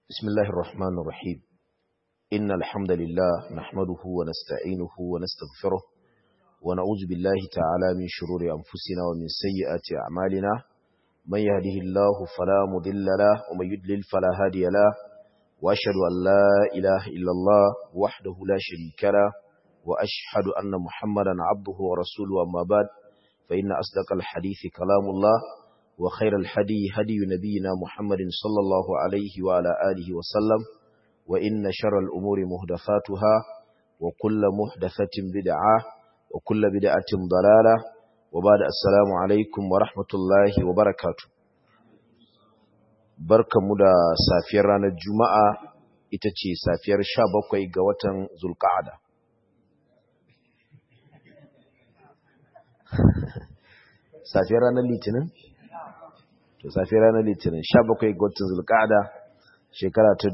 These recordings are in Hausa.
بسم الله الرحمن الرحيم إن الحمد لله نحمده ونستعينه ونستغفره ونعوذ بالله تعالى من شرور أنفسنا ومن سيئات أعمالنا من يهده الله فلا مضل له ومن يضلل فلا هادي له وأشهد أن لا إله إلا الله وحده لا شريك له وأشهد أن محمدا عبده ورسوله أما بعد فإن أصدق الحديث كلام الله وخير الحدي هدي نبينا محمد صلى الله عليه وعلى آله وسلم وإن شر الأمور مهدفاتها وكل مهدفة بدعة وكل بدعة ضلالة وبعد السلام عليكم ورحمة الله وبركاته barka mu da safiyar ranar juma'a ita ce safiyar sha bakwai ga watan zulka'ada safiyar ranar litinin to safiyar ranar litinin 17 ga watan zulqa'ada shekara ta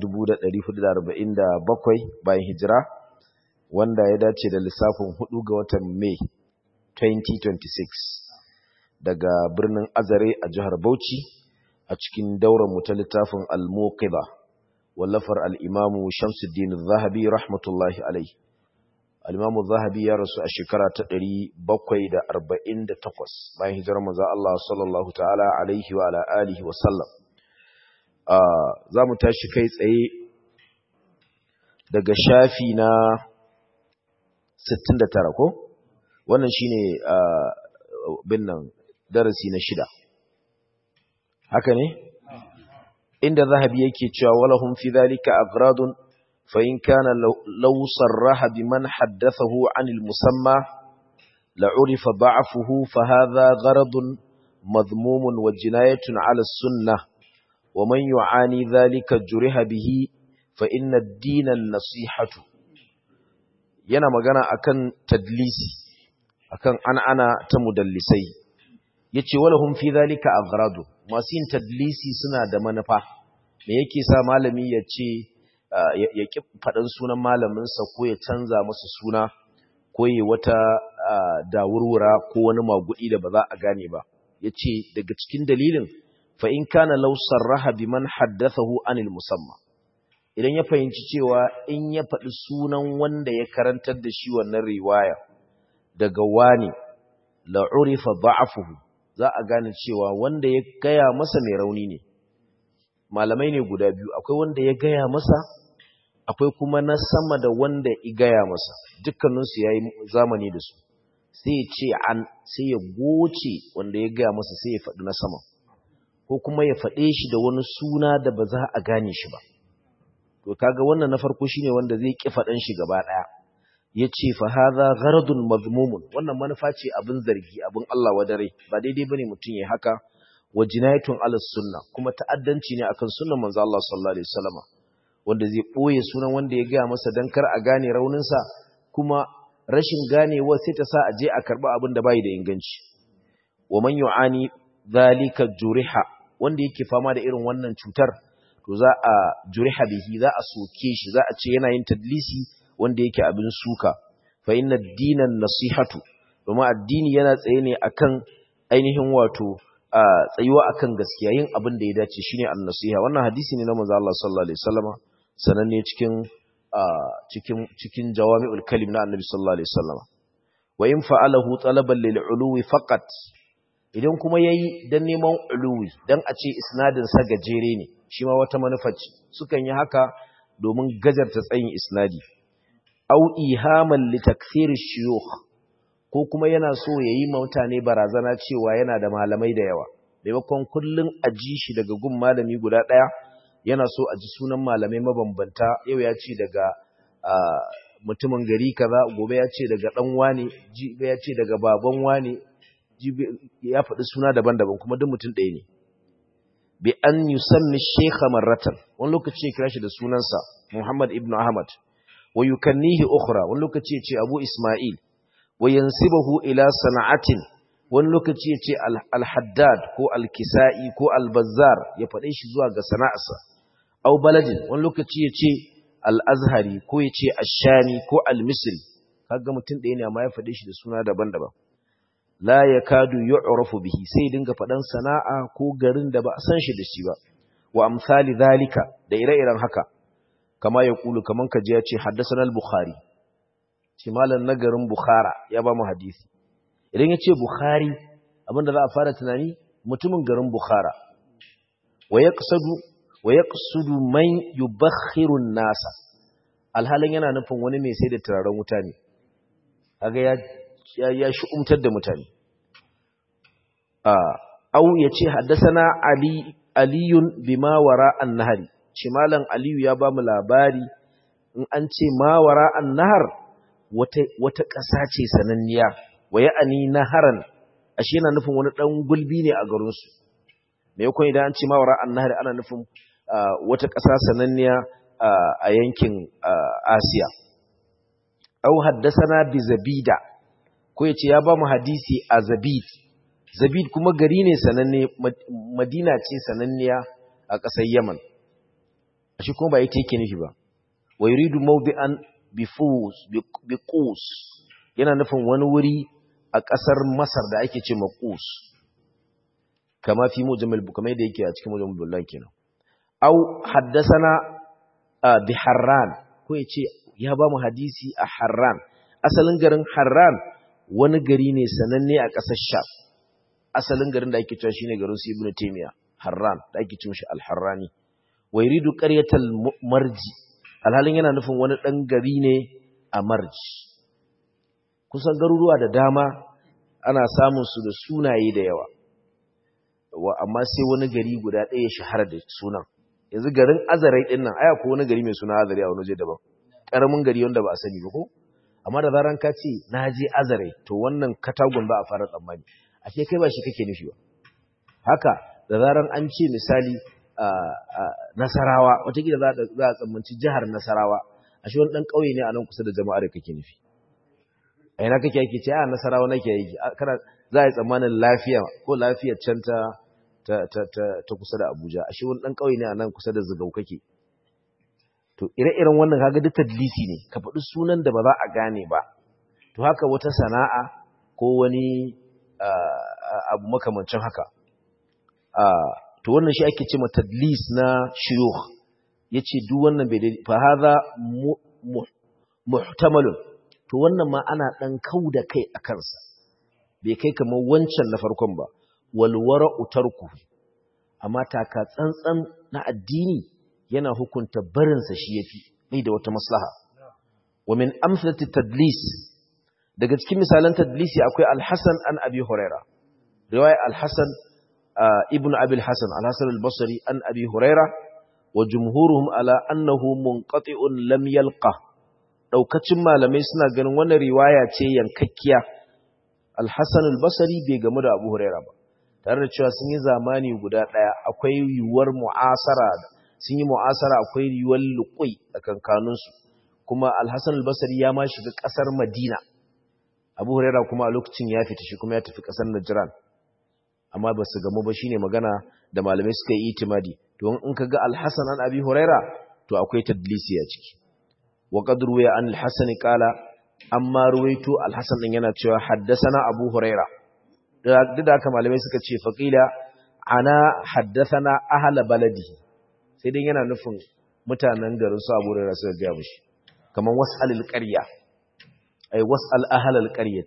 1447 bayan hijira wanda ya dace da lissafin 4 ga watan Mai 2026 daga birnin Azare a jihar Bauchi a cikin daular mu ta littafin Al-Muqidha wallafar al-Imam Shamsuddin Az-Zahabi rahmatullahi alayhi al-Imam Az-Zahabi ya rasu a shekara ta 748 bayan hijirar manzo Allah sallallahu ta'ala alaihi wa ala alihi wa sallam za mu tashi kai tsaye daga shafi na 69 ko wannan shine binnan darasi na shida haka ne inda zahabi yake cewa walahum fi dhalika agradun fa in kana law sarraha biman haddathahu anil musamma la'urifa da'afuhu fa hadha gharadun madhmumun wa jinayatun 'ala as-sunnah wa man yu'ani dhalika juriha bihi fa inna ad-din an-nasihatu yana magana akan tadlisi akan an'ana ta mudallisai yace walahum fi dhalika aghradu masu yin tadlisi suna da manufa me yake sa malami ya ce ya ki faɗin sunan malaminsa ko ya canza masa suna ko ya wata dawurwura ko wani magudi da ba za a gane ba ya ce daga cikin dalilin fa in kana law sarraha biman haddathahu anil musamma idan ya fahimci cewa in ya faɗi sunan wanda ya karantar da shi wannan riwaya daga wani la urifa da'afuhu za a gane cewa wanda ya gaya masa mai rauni ne malamai ne guda biyu akwai wanda ya gaya masa akwai kuma na sama da wanda ya gaya masa dukkaninsu ya yi zamani da su sai ya ce an sai ya goce wanda ya gaya masa sai ya faɗi na sama ko kuma ya faɗe shi da wani suna da ba za a gane shi ba to kaga wannan na farko shine wanda zai ƙi faɗan shi gaba ɗaya ya ce fa haza gharadun mazmumun wannan manufa ce abin zargi abin Allah wadare ba daidai bane mutum ya haka wa jinayatun ala sunna kuma ta'addanci ne akan sunnan manzo Allah sallallahu alaihi wasallam wanda zai boye sunan wanda ya gaya masa dan kar a gane raunin sa kuma rashin ganewa sai ta sa a je a karba abin da bai da inganci wa man yu'ani zalika juriha wanda yake fama da irin wannan cutar to za a juriha bihi za a soke shi za a ce yana yin tadlisi wanda yake abin suka fa inna dinan nasihatu domin addini yana tsaye ne akan ainihin wato tsayuwa akan gaskiya yin abin da ya dace shine an-nasiha wannan hadisi ne na manzo Allah sallallahu alaihi wasallama sananne cikin cikin cikin jawami'ul kalim na annabi sallallahu alaihi wasallama wa in fa'alahu talaban lil uluwi faqat idan kuma yayi dan neman uluwi dan a ce isnadin sa gajere ne shi ma wata manufa ce sukan yi haka domin gajarta tsayin isnadi au ihaman li takthir shuyukh ko kuma yana so yayi mutane barazana cewa yana da malamai da yawa maimakon kullun aji shi daga gun malami guda daya yana so aji sunan malamai mabambanta yau ya ce daga mutumin gari kaza gobe ya ce daga dan wani jibe ya ce daga baban wani jibe ya faɗi suna daban-daban kuma duk mutum ɗaya ne bi an yusammi shaykha marratan wani lokaci ya kira shi da sunansa Muhammad ibn Ahmad ويكنيه أخرى ونلوكتي يتي أبو إسماعيل وينسبه إلى صنعة ونلوكتي يتي الحداد كو الكسائي كو البزار يفريش زواج صناعسة أو بلد ونلوكتي يتي الأزهري كو يتي الشامي كو المصري kaga mutum ɗaya ne amma ya faɗe shi da suna daban-daban la yakadu yu'rafu bihi sai dinga faɗan sana'a ko garin da ba a san shi da shi ba wa amsali zalika da da ire-iren haka kama ya kulu kaman kaji ya ce haddasa al-bukhari ce malam nagarin bukhara ya ba mu hadisi idan ya ce bukhari abinda za a fara tunani mutumin garin bukhara wa yaqsudu man yubakhiru nasa alhalin yana nufin wani mai sai da turaren wuta ne kaga ya ya umtar da mutane a au yace haddathana ali aliyun bima wara an-nahri ce malam aliyu ya ba mu labari in an ce ma wara an-nahr wata wata ƙasa ce sananniya wa ya'ani naharan ashe yana nufin wani dan gulbi ne a garin su me yakon idan an ce ma wara an-nahr ana nufin wata ƙasa sananniya a yankin Asiya au haddasana bi zabida ko yace ya ba mu hadisi a zabid zabid kuma gari ne sananne madina ce sananniya a ƙasar yaman shi kuma ba ita yake nufi ba wa yuridu mawdi'an bi fus bi qus yana nufin wani wuri a ƙasar masar da ake ce maqus kama fi mujammal kamar yadda yake a cikin mujammal billahi kenan au haddasana bi harran ko yace ya ba mu hadisi a harran asalin garin harran wani gari ne sananne a ƙasar sham asalin garin da ake cewa shine garin su ibnu taymiya harran da ake cewa shi al-harrani wa yuridu qaryatal marji alhalin yana nufin wani dan gari ne a marji kusan garuruwa da dama ana samun su da sunaye da yawa wa amma sai wani gari guda ɗaya shahara da sunan yanzu garin azarai din nan aya ko wani gari mai suna azarai a wani waje daban karamin gari wanda ba a sani ba ko amma da zaran ka ce na je azarai to wannan katagun ba a fara tsammani ashe kai ba shi kake nufi ba haka da zaran an ce misali nasarawa watakila za a tsammanci jihar nasarawa ashe wani ɗan ƙauye ne a nan kusa da jama'ar da kake nufi a yana kake yake ce a nasarawa nake yake kana za a yi tsammanin lafiya ko lafiyar can ta ta kusa da abuja ashe wani ɗan ƙauye ne a nan kusa da zigau kake to ire-iren wannan kaga duk tadlisi ne ka faɗi sunan da ba za a gane ba to haka wata sana'a ko wani abu makamancin haka to wannan shi ake ce ma tadlis na shuyukh yace duk wannan bai dai fa hadha muhtamalun to wannan ma ana dan kauda kai a kansa bai kai kamar wancan na farkon ba wal wara'u tarku amma taka tsantsan na addini yana hukunta barinsa shi yafi bai da wata maslaha wa min amsalati tadlis daga cikin misalan tadlisi akwai al-Hasan an Abi Huraira riwaya al-Hasan ibn Abi al-Hasan al-Hasan al-Basri an Abi Huraira wa jumhuruhum ala annahu munqati'un lam yalqa daukacin malamai suna ganin wannan riwaya ce yankakkiya al-Hasan al-Basri bai gamu da Abu Huraira ba tare da cewa sun yi zamani guda daya akwai yiwuwar mu'asara sun yi mu'asara akwai yiwuwar luqui a kankanunsu kuma al-Hasan al-Basri ya ma shiga kasar Madina abu huraira kuma a lokacin ya fita shi kuma ya tafi ƙasar najiran amma ba su gamu ba shi ne magana da malamai suka yi itimadi to in ka ga alhassan an abi huraira to akwai tadlisi a ciki wa qad ruwiya an alhassan qala amma ruwaito alhassan din yana cewa haddathana abu huraira duk da haka malamai suka ce faqila ana haddathana ahla baladi sai dai yana nufin mutanen garin su abu huraira suka ga mishi kaman was'alil qarya أي واسأل أهل القرية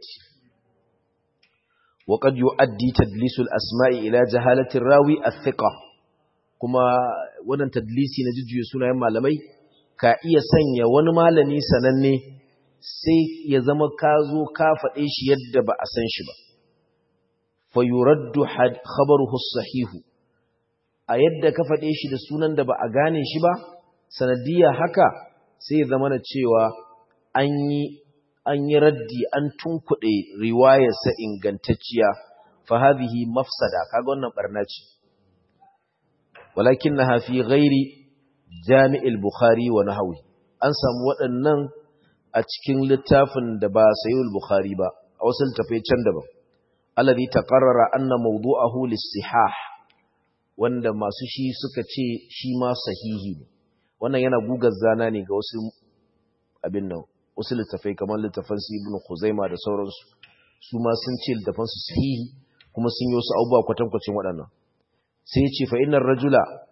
وقد يؤدي تدليس الأسماء إلى جهالة الراوي الثقة كما ودن تدليسي نجد يسونا يما لمي كأي سنيا ونمالني سنني sai ya zama ka zo ka faɗe shi yadda ba a san shi ba fa yuraddu khabaruhu sahihu a yadda ka faɗe shi da sunan da ba a gane shi ba sanadiyya haka sai ya zama na cewa an yi an yi raddi an tunkuɗe riwayarsa ingantacciya fa hadhihi mafsada kaga wannan barna ce walakinnaha fi ghairi jami'il bukhari wa nahwi an samu waɗannan a cikin littafin da ba sayyid bukhari ba a wasu littafai can daban alladhi taqarrara anna mawdu'ahu lis-sihah wanda masu shi suka ce shi ma sahihi ne wannan yana gugar zana ne ga wasu abin nan wasu littafai kamar littafan su ibn Khuzaima da sauransu su ma sun ce littafan su sahihi kuma sun yi wasu abubuwa kwatankwacin waɗannan sai ya ce fa innar rajula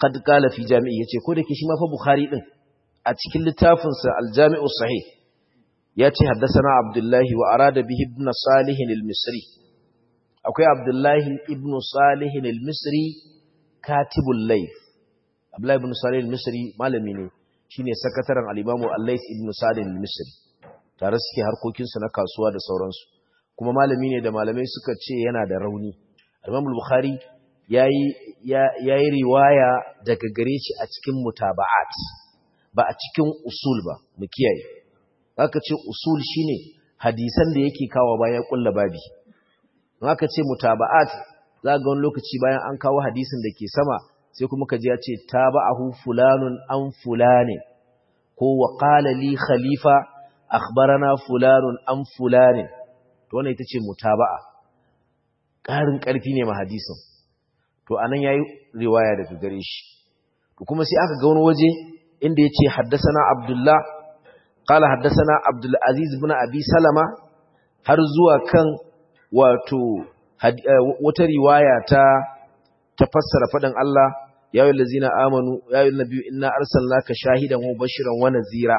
qad qala fi jami'i yace ko da ke shi ma fa bukhari din a cikin littafinsa al-jami'u sahih yace haddathana abdullahi wa arada bihi ibn salih al-misri akwai abdullahi ibn salih al-misri katibul layth abdullahi ibn salih al-misri malami ne shine sakataren al-imamu al-layth ibn salih al-misri tare suke harkokin su na kasuwa da sauransu kuma malami ne da malamai suka ce yana da rauni al-imam al-bukhari yayi yayi riwaya daga gare shi a cikin mutaba'at ba a cikin usul ba mu kiyaye aka ce usul shine hadisan da yake kawo bayan kulla babi aka ce mutaba'at za ga wani lokaci bayan an kawo hadisin da ke sama sai kuma kaji ya ce taba'ahu fulanun an fulane ko wa qala li khalifa akhbarana fulanun an fulane to wannan ita ce mutaba'a ƙarin ƙarfi ne ma hadisin to anan yayi riwaya daga gare shi to kuma sai aka ga wani waje inda yace haddathana abdullah qala haddathana abdul aziz ibn abi salama har zuwa kan wato wata riwaya ta ta fassara faɗin Allah ya yi lazina amanu ya yi nabi inna arsalnaka shahidan wa bashiran wa nazira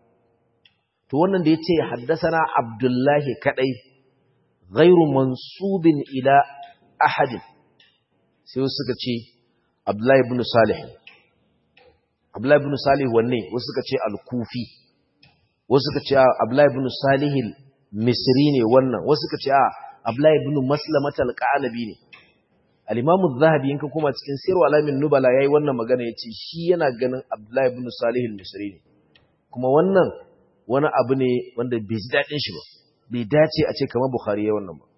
to wannan da yace haddasana abdullahi kadai ghairu mansubin ila ahadin sai wasu suka ce abdullahi ibn salih abdullahi ibn salih wanne wasu suka ce al-kufi wasu suka ce abdullahi ibn salih misri ne wannan wasu suka ce a abdullahi ibn maslamat al-qanabi ne al-imam az-zahabi in ka koma cikin sirru alamin nubala yayi wannan magana yace shi yana ganin abdullahi ibn salih al-misri ne kuma wannan wani abu ne wanda bai ji dadin shi ba bai dace a ce kamar bukhari ya wannan ba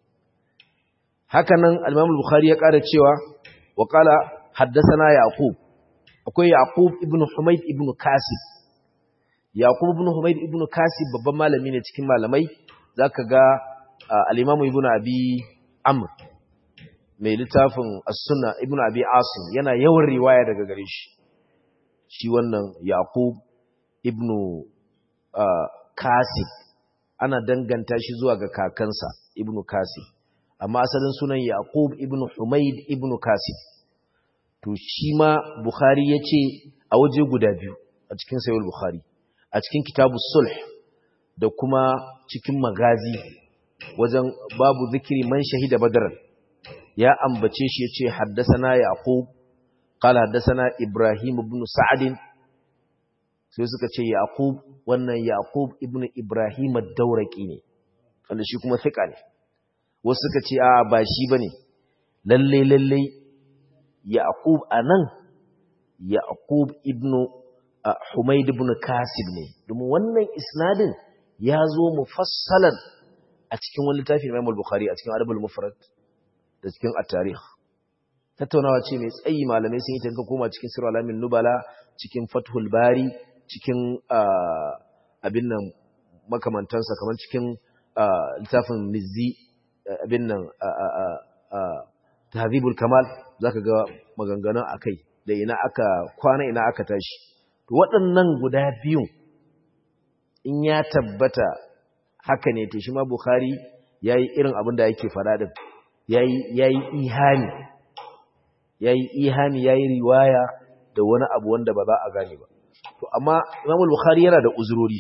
haka nan al-imam al-bukhari ya ƙara cewa wa qala haddathana yaqub akwai yaqub ibn humayd ibn kasib yaqub ibn humayd ibn kasib babban malami ne cikin malamai zaka ga al-imam ibn abi amr mai littafin as-sunna ibn abi asim yana yawan riwaya daga gare shi shi wannan yaqub ibn kasib ana danganta shi zuwa ga kakansa ibn kasib amma asalin sunan yaqub ibn humayd ibn kasib to shi ma bukhari yace a waje guda biyu a cikin sahih bukhari a cikin kitabu sulh da kuma cikin magazi wajen babu zikiri man shahida badar ya ambace shi yace haddathana yaqub qala haddathana ibrahim ibn sa'd sai suka ce yaqub wannan yaqub ibn ibrahim ad-dawraqi ne wanda shi kuma thika ne wasu suka ce a ba shi bane lalle lalle yaqub anan yaqub ibn humayd ibn kasib ne domin wannan isnadin ya zo mufassalan a cikin wani littafi Imam al-Bukhari a cikin Adabul Mufrad da cikin At-Tarikh tattaunawa ce mai tsayi malamai sun yi ta koma cikin Sirr al-Amin Nubala cikin Fathul Bari cikin abin nan makamantansa kamar cikin littafin Mizzi abin nan Tahdhibul Kamal zaka ga maganganun akai da ina aka kwana ina aka tashi to waɗannan guda biyu in ya tabbata haka ne to shi ma Bukhari yayi irin abin da yake fada din yayi yayi ihani yayi ihani yayi riwaya da wani abu wanda ba za a gane ba to amma Imam Bukhari yana da uzurori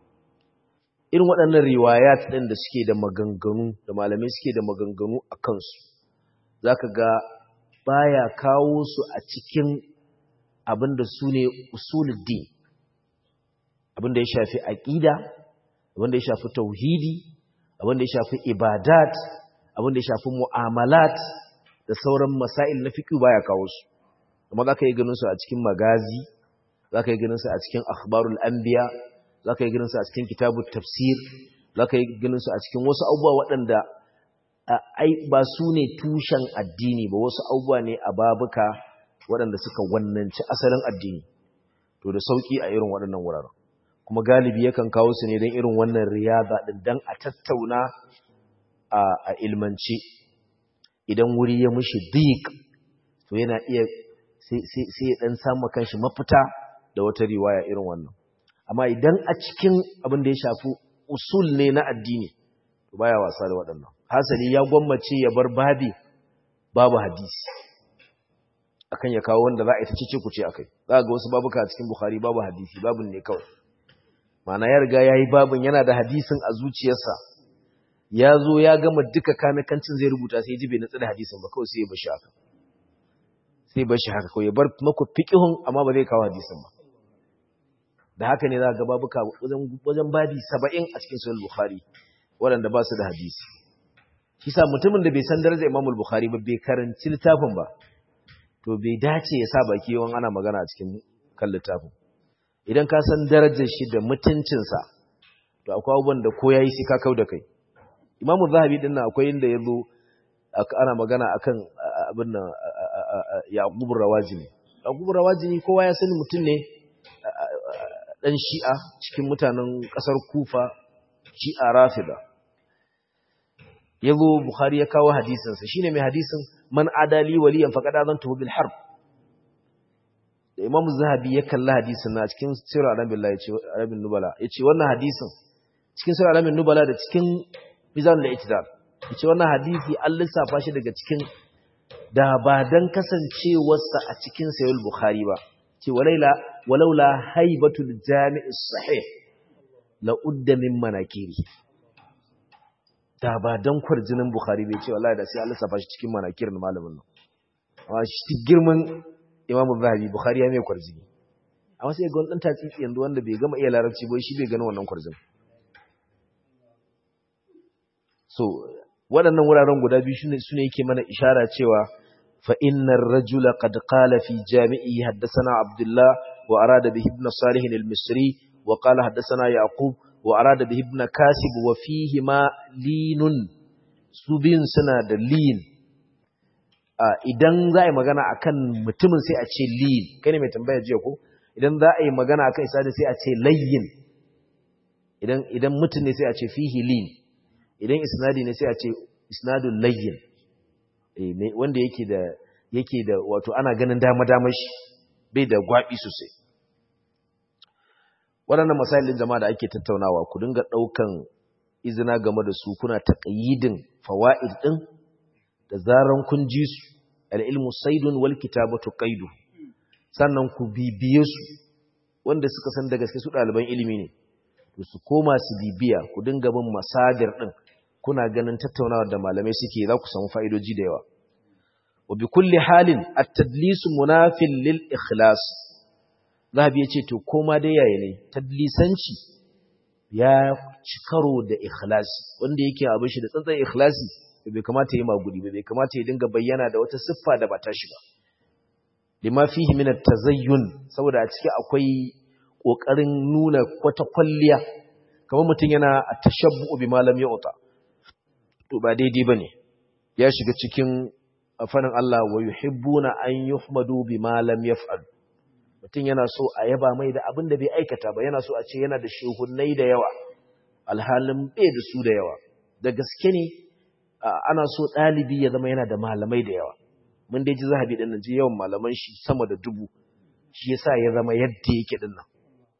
irin waɗannan riwayat din da suke da maganganu da malamai suke da maganganu a kansu zaka ga baya kawo su a cikin abin da su ne usuluddin abin da ya shafi aqida abin da ya shafi tauhidi abin da ya shafi ibadat abin da ya shafi mu'amalat da sauran masail na fiqh baya kawo su amma zaka yi ganin su a cikin magazi zaka yi ganin su a cikin akhbarul anbiya zaka yi ganin su a cikin kitabut tafsir zaka yi ganin su a cikin wasu abubuwa waɗanda ai ba su ne tushen addini ba wasu abubuwa ne a babuka waɗanda suka wannanci asalin addini to da sauki a irin waɗannan wuraren kuma galibi yakan kawo su ne don irin wannan riyada din dan a tattauna a ilmance idan wuri ya mushi dik to yana iya sai ya dan samu kanshi mafita da wata riwaya irin wannan amma idan a cikin abin da ya shafi usul ne na addini to baya wasa da waɗannan hasali ya gwammace ya bar babi babu hadisi akan ya kawo wanda za a yi ta cece kuce akai za ga wasu babuka a cikin bukhari babu hadisi babun ne kawai ma'ana ya riga yayi babun yana da hadisin a zuciyarsa ya zo ya gama duka kanakancin zai rubuta sai ji bai nutsu da hadisin ba kawai sai ya bashi haka sai bashi haka kawai ya bar maku fiqihun amma ba zai kawo hadisin ba da haka ne za ga babuka wajen wajen babi 70 a cikin sahih bukhari waɗanda ba su da hadisi shi sa mutumin da bai san darajar Imam Bukhari ba bai karanci littafin ba to bai dace ya sa baki yawan ana magana a cikin kan littafin idan ka san darajar shi da mutuncinsa to akwai abubuwan da ko yayi sai ka kau da kai Imam Zahabi din nan akwai inda yazo ana magana akan abin nan Yaqub Rawajini Yaqub Rawajini kowa ya sani mutum ne dan Shi'a cikin mutanen kasar Kufa Shi'a Rafida yazo Bukhari ya kawo hadisin sa shine mai hadisin man adali waliyan faqad azantuhu bil harb da Imam Zahabi ya kalla hadisin na cikin Sirr al billahi yace Arabin Nubala yace wannan hadisin cikin Sirr al Nubala da cikin Mizan al-I'tidal yace wannan hadisi an lissafa shi daga cikin da ba dan kasancewarsa a cikin Sahih Bukhari ba ce walaila walaula haibatul jami'is sahih la udda min manakiri da ba don kwarjinin Bukhari bai ce wallahi da sai Allah safa shi cikin manakirin malamin nan amma shi girman Imam Zahabi Bukhari ya mai kwarjini amma sai ga wani dan tatsitsi yanzu wanda bai gama iya larabci ba shi bai gani wannan kwarjin so waɗannan wuraren guda biyu shine sune yake mana ishara cewa fa innar rajula qad qala fi jami'i haddathana Abdullah wa arada bihi ibn Salih al-Misri wa qala haddathana Yaqub وأراد به ابن كاسب وفيهما لين سبين سنة da lean idan za a yi magana akan mutumin sai a ce lean kai ne mai tambaya jiya ko idan za a yi magana akan isnadi sai a ce layyin idan idan mutum ne sai a ce fihi lean idan isnadi ne sai a ce isnadul layyin eh wanda yake da yake da wato ana ganin dama dama shi bai da gwabi sosai waɗannan masailin jama'a da ake tattaunawa ku dinga ɗaukan izina game da su kuna taƙayyidin fawa'id ɗin da zaran kun ji su al'ilmu saidun wal kitabatu qaidu sannan ku bibiye su wanda suka san da gaske su ɗaliban ilimi ne to su koma su bibiya ku dinga bin masadir ɗin kuna ganin tattaunawa da malamai suke za ku samu fa'idoji da yawa wa bi kulli halin at-tadlisu munafil lil ikhlas zahabi ya ce to koma dai yaya ne tadlisanci ya ci karo da ikhlasi wanda yake abin shi da tsantsan ikhlasi bai kamata yi magudi ba bai kamata ya dinga bayyana da wata siffa da ba ta shi ba lima fihi min at-tazayyun saboda a ciki akwai kokarin nuna wata kwalliya kamar mutum yana tashabbu bi malam yauta to ba daidai bane ya shiga cikin afanin Allah wa yuhibbuna an yuhmadu bi malam yaf'al mutum yana so a yaba mai da abin da bai aikata ba yana so a ce yana da shehunnai da yawa alhalin bai da su da yawa da gaske ne ana so ɗalibi ya zama yana da malamai da yawa mun dai ji zahabi ɗin nan ji yawan malaman shi sama da dubu shi yasa ya zama yadda yake ɗin nan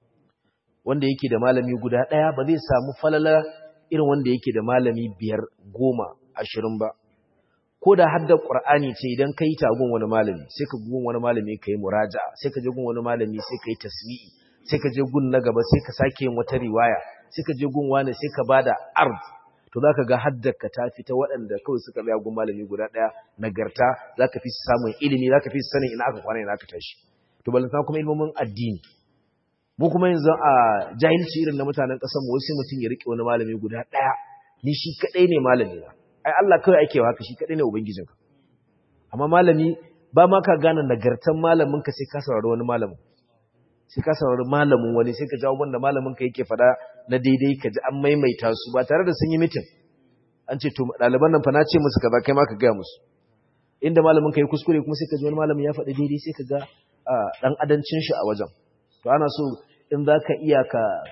wanda yake da malami guda ɗaya ba zai samu falala irin wanda yake da malami biyar goma ashirin ba ko da haddar Qur'ani ce idan kai ta gun wani malami sai ka gun wani malami kai muraja'a sai ka je gun wani malami sai kai tasmi'i sai ka je gun na gaba sai ka sake yin wata riwaya sai ka je gun wani sai ka bada ard to zaka ga haddar ka ta fita waɗanda kawai suka tsaya gun malami guda ɗaya nagarta zaka fi samun ilimi zaka fi sanin ina aka kwana ina aka tashi to balanta kuma ilmomin addini mu kuma yanzu a jahilci irin na mutanen ƙasar mu sai mutum ya rike wani malami guda ɗaya ni shi kadai ne malami na ai Allah kawai ake haka shi kadai ne ubangijinka amma malami ba ma ka gane nagartan malamin ka sai ka saurari wani malamin sai ka saurari malamin wani sai ka jawo wanda malamin ka yake fada na daidai ka ji an maimaita su ba tare da sun yi mitin an ce to ɗaliban nan fa na ce musu kaza kai ma ka gaya musu inda malamin ka yi kuskure kuma sai ka ji wani malamin ya faɗi daidai sai ka ga ɗan adancin shi a wajen to ana so in za ka iya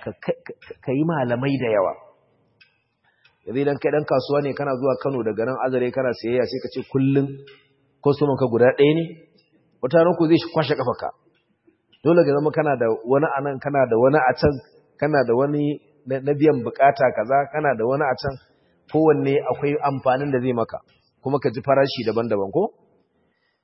ka yi malamai da yawa yanzu idan kai dan kasuwa ne kana zuwa Kano daga nan Azare kana sayayya sai ka ce kullun customer ka guda ɗaya ne wata ran ku zai kwashe kafarka dole ga zama kana da wani anan kana da wani a can kana da wani na biyan bukata kaza kana da wani a can kowanne akwai amfanin da zai maka kuma ka ji farashi daban-daban ko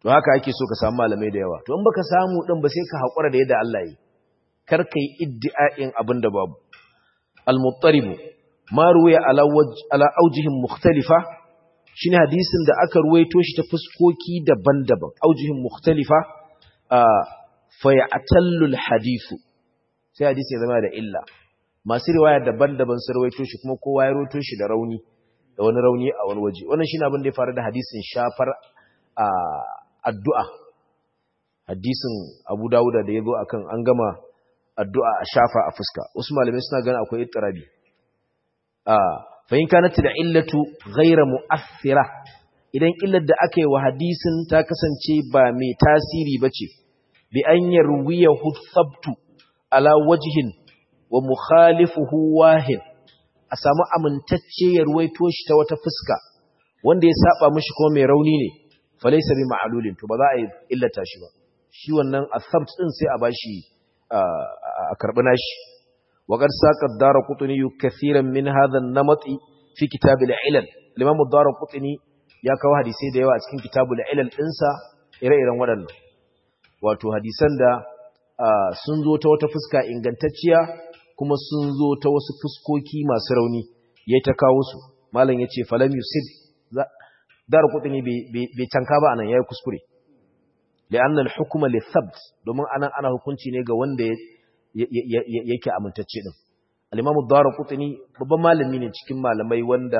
to haka ake so ka samu malamai da yawa to in baka samu din ba sai ka hakura da yadda Allah yi kar kai iddi'a'in abin da babu al-muttarib ma ruwaya ala ala aujihin mukhtalifa shine hadisin da aka ruwaito shi ta fuskoki daban-daban aujihin mukhtalifa fa ya'tallu al-hadithu sai hadisi ya zama da illa masu riwaya daban-daban sun ruwaito shi kuma kowa ya ruwaito shi da rauni da wani rauni a wani waje wannan shine abin da ya faru da hadisin shafar addu'a hadisin Abu Dawuda da yazo akan an gama addu'a a shafa a fuska wasu malamai suna ganin akwai ittirabi ah fa in kanat da illatu ghayra mu'athira idan illar da aka yi wa hadisin ta kasance ba mai tasiri bace bi an yarwiyahu thabtu ala wajhin wa mukhalifuhu wahin a samu amintacce ya ruwaito shi ta wata fuska wanda ya saba mishi ko mai rauni ne falaysa bi ma'lulin to ba za a yi illata shi ba shi wannan athabt din sai a bashi a karbi nashi wa qad saqa ad-darqutni kathiran min hadha an-namati fi kitab al-ilal al-imam ad-darqutni ya kawo hadisi da yawa a cikin kitab al-ilal dinsa ire-iren waɗannan wato hadisan da sun zo ta wata fuska ingantacciya kuma sun zo ta wasu fuskoki masu rauni ya ta kawo su malam ya ce falam yusuf dar kudin bai canka ba anan ya yi kuskure li'anna al-hukma li-thabt domin anan ana hukunci ne ga wanda yake amintacce din al-imam ad-darqutni babban malami ne cikin malamai wanda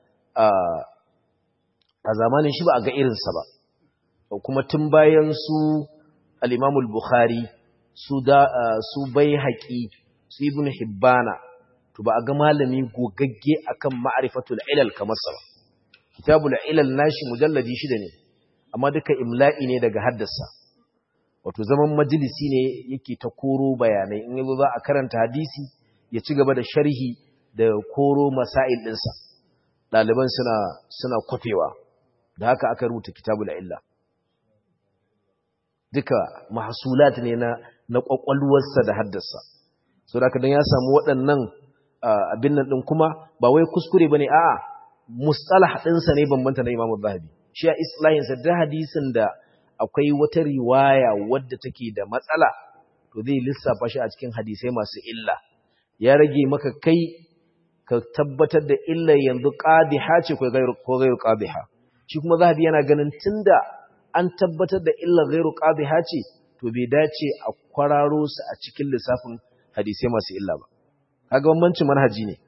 a zamanin shi ba a ga irinsa ba kuma tun bayan su al-imam al-bukhari su da su baihaqi su ibn hibbana to ba a ga malami gogagge akan ma'rifatul ilal kamar sa kitabul ilal nashi mujalladi shida ne amma duka imla'i ne daga haddasa wato zaman majalisi ne yake ta koro bayanai in yazo za a karanta hadisi ya ci gaba da sharhi da koro masail dinsa ɗaliban suna suna kwafewa da haka aka rubuta kitabul illa duka mahsulat ne na na kwakwalwarsa da haddasa so da dan ya samu waɗannan abin nan din kuma ba wai kuskure bane a'a mustalah ɗinsa ne bambanta na Imam Zahabi shi a islahin sa da hadisin da akwai wata riwaya wadda take da matsala to zai lissafa shi a cikin hadisai masu illa ya rage maka kai ka tabbatar da illa yanzu qadiha ce ko gairu ko gairu qadiha shi kuma Zahabi yana ganin tunda an tabbatar da illa gairu qadiha ce to bai dace a kwararo su a cikin lissafin hadisai masu illa ba kaga bambancin manhaji ne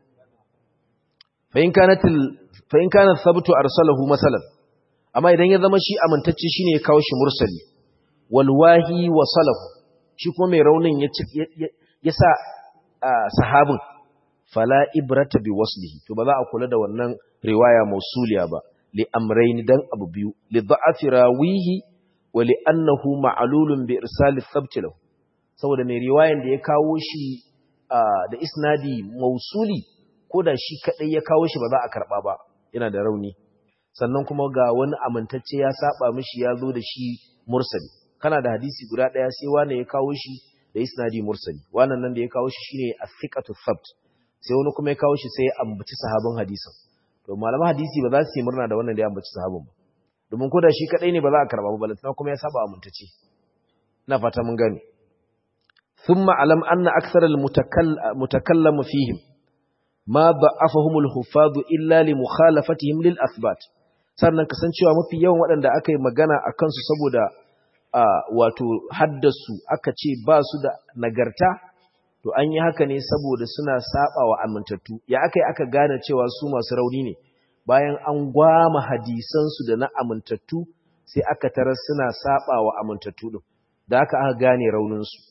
fa in kanat fa in kana thabtu arsalahu masalan amma idan ya zama shi amintacce shine ya kawo shi mursali wal wahi wasalahu shi kuma mai raunin ya ya sa sahabin fala ibrata bi waslihi to ba za a kula da wannan riwaya mausuliya ba li amrayn dan abu biyu li da'afi rawihi wa li annahu ma'lulun bi irsal thabt lahu saboda mai riwayan da ya kawo shi da isnadi mausuli ko da shi kadai ya kawo shi ba za a karba ba yana da rauni sannan kuma ga wani amintacce ya saba mishi ya zo da shi mursali kana da hadisi guda daya sai wani ya kawo shi da isnadi mursali wannan nan da ya kawo shi shine as-siqatu thabt sai wani kuma ya kawo shi sai ya ambaci sahabin hadisin to malaman hadisi ba za su yi murna da wannan da ya ambaci sahabin ba domin ko da shi kadai ne ba za a karba ba balantana kuma ya saba amintacce ina fata mun gane ثم علم أن أكثر المتكلم فيهم ما ضعفهم الحفاظ إلا لمخالفتهم للأثبات sannan kasancewa mafi yawan waɗanda aka yi magana a kansu saboda wato haddasu aka ce ba su da nagarta to an yi haka ne saboda suna saba wa amintattu ya aka yi aka gane cewa su masu rauni ne bayan an gwama hadisansu da na amintattu sai aka tarar suna saba wa amintattu din da aka aka gane rauninsu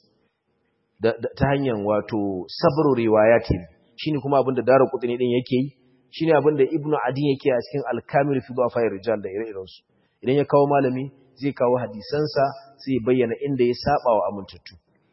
ta hanyar wato sabro riwayati shine kuma abinda daru kutuni din yake yi shine abinda ibnu adi yake a cikin al-kamil fi dhafa'ir rijal da ire-iren su idan ya kawo malami zai kawo hadisansa sai bayyana inda ya saba wa amintattu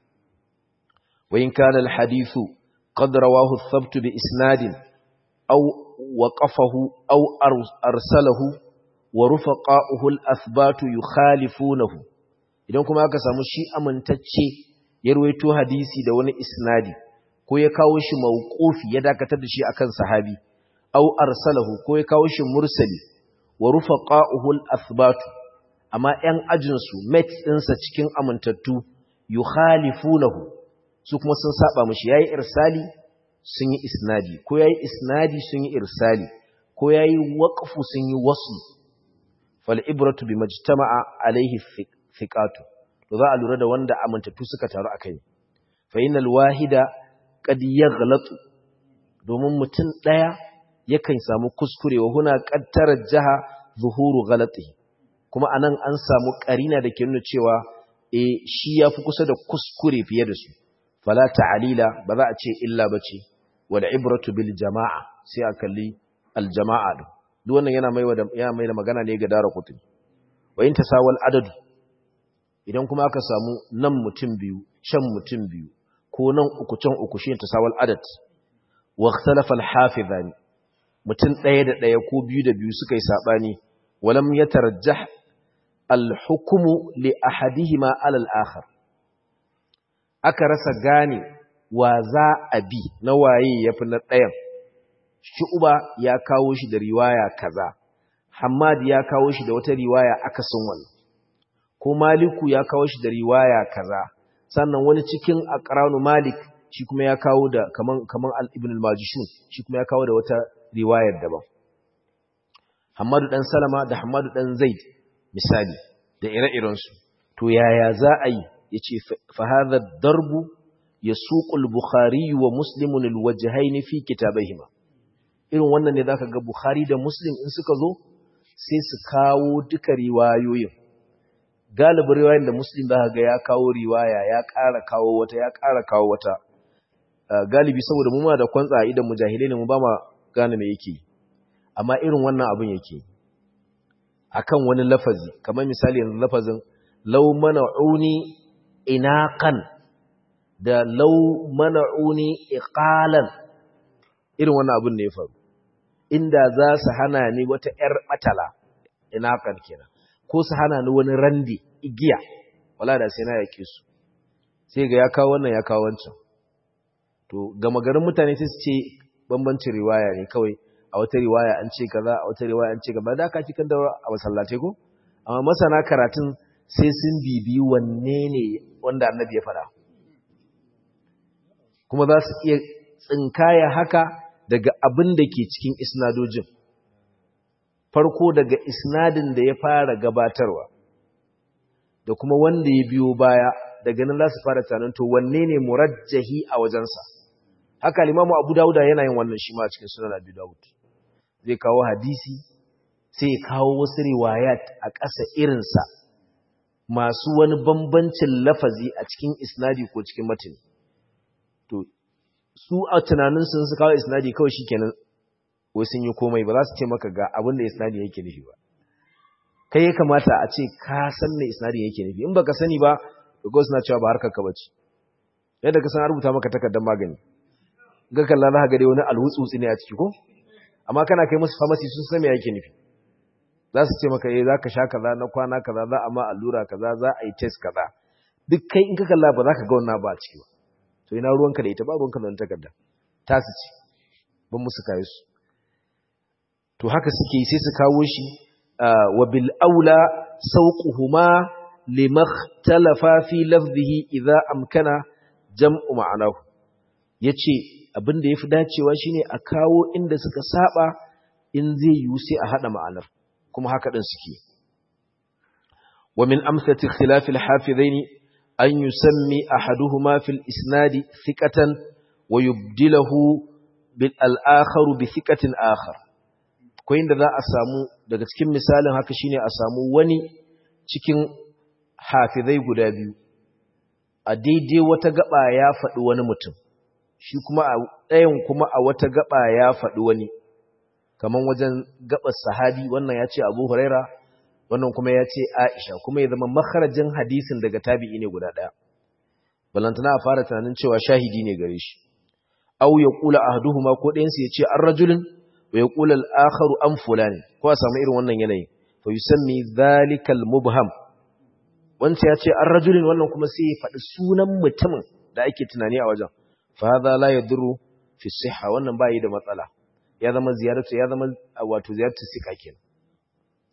wa in kana al-hadithu qad rawahu ath-thabt bi isnadin aw waqafahu aw arsalahu wa rufaqa'uhu al-athbatu yukhalifunahu idan kuma aka samu shi amintacce ya ruwaito hadisi da wani isnadi ko ya kawo shi mawqufi ya dakatar da shi akan sahabi aw arsalahu ko ya kawo shi mursali wa rufaqa'uhu al-athbat amma ‘yan ajinsu mates ɗinsa cikin amintattu yukhalifunahu su kuma sun saba mashi yayi irsali sun yi isnadi ko yayi isnadi sun yi irsali ko yayi waqfu sun yi wasl fal ibratu bimajtama'a alaihi thiqatu to za a lura da wanda amintattu suka taru akai fa innal wahida qad yaghlatu domin mutum daya yakan samu kuskure wa huna qad tarajjaha zuhuru ghalatihi kuma anan an samu karina da ke nuna cewa eh shi yafi kusa da kuskure fiye da su fala ta'alila ba za a ce illa bace wal ibratu bil jama'a sai a kalli al jama'a din duk wannan yana mai da yana mai da magana ne ga dara kutun wa in tasawal adad idan kuma aka samu nan mutum biyu can mutum biyu ko nan uku can uku shi tasawal adad wa ikhtalafa al hafizani mutum ɗaya da ɗaya ko biyu da biyu suka yi sabani walam yatarjah al hukmu li ahadihima ala al akhar aka rasa gane wa za a bi na waye ya fi na ɗayan shu'uba ya kawo shi da riwaya kaza hamad ya kawo shi da wata riwaya akasin wannan ko maliku ya kawo shi da riwaya kaza sannan wani cikin aqranu malik shi kuma ya kawo da kaman kaman al-ibn al-majishun shi kuma ya kawo da wata riwayar daban hamadu dan salama da hamadu dan zaid misali da ire-irensu to yaya za a yi yace fa hadha ad-darbu yasuqu al-bukhari wa muslim al-wajhayn fi kitabayhima irin wannan ne zaka ga bukhari da muslim in suka zo sai su kawo duka riwayoyin galibin riwayoyin da muslim zaka ga ya kawo riwaya ya ƙara kawo wata ya ƙara kawo wata galibi saboda mu ma da kwantsa idan mujahilai ne mu ba ma gane me yake amma irin wannan abin yake akan wani lafazi kamar misali yanzu lafazin law mana'uni inaqan da law mana'uni iqalan irin wannan abin ne ya faru inda za su hana ni wata ƴar batala inaqan kenan ko su hana ni wani randi igiya wala da sai na yake su sai ga ya kawo wannan ya kawo wancan to gama garin mutane sai su ce bambancin riwaya ne kawai a wata riwaya an ce kaza a wata riwaya an ce kaza da ka ci kan daura a masallatai ko amma masana karatun sai sun bibi wanne ne wanda annabi ya faɗa kuma za su iya tsinkaya haka daga abin da ke cikin isnadojin farko daga isnadin da ya fara gabatarwa da kuma wanda ya biyo baya daga nan za su fara tunanin to wanne ne murajjahi a wajensa haka limamu abu dawuda yana yin wannan shi ma cikin sunan abu dawud zai kawo hadisi sai ya kawo wasu riwayat a ƙasa irinsa masu wani bambancin lafazi a cikin isnadi ko cikin matini to su a tunanin sun su kawo isnadi kawai shi kenan wai sun yi komai ba za su ce maka ga abin da isnadi yake nufi ba kai ya kamata a ce ka san me isnadi yake nufi in baka sani ba ko suna cewa ba harkar ka bace yadda ka san rubuta maka takardar magani ga kalla za ka ga dai wani alwutsutsi ne a ciki ko amma kana kai musu pharmacy sun san me yake nufi za su ce maka eh za ka sha kaza na kwana kaza za a ma allura kaza za a yi test kaza duk kai in ka kalla ba za ka ga wannan ba a ciki ba to ina ruwanka da ita ba ruwanka da wannan takarda ta su ce ban musu kayi su to haka suke yi sai su kawo shi wa bil aula sauquhuma limakhtalafa fi lafzihi idza amkana jam'u ma'anahu yace abin da yafi dacewa shine a kawo inda suka saba in zai yiwu sai a hada ma'anar kuma haka din suke wa min amsalati ikhtilaf al-hafizaini an yusammi ahaduhuma fil isnadi thiqatan wa yubdilahu bil al-akhar bi thiqatin akhar ko inda za a samu daga cikin misalin haka shine a samu wani cikin hafizai guda biyu a daidai wata gaba ya faɗi wani mutum shi kuma a ɗayan kuma a wata gaba ya faɗi wani kaman wajen gabar sahabi wannan ya ce abu huraira wannan kuma ya ce aisha kuma ya zama makarajin hadisin daga tabi'i ne guda ɗaya balantana a fara tunanin cewa shahidi ne gare shi au ya kula ahduhuma ko ɗayansu ya ce an rajulin wa ya kula al'akharu an fulani ko a samu irin wannan yanayi fa yusammi zalikal mubham wancan ya ce an rajulin wannan kuma sai ya faɗi sunan mutumin da ake tunani a wajen fa hadha la yadurru fi sihha wannan bai da matsala ya zama ziyaratu ya zama wato ziyaratu sika kenan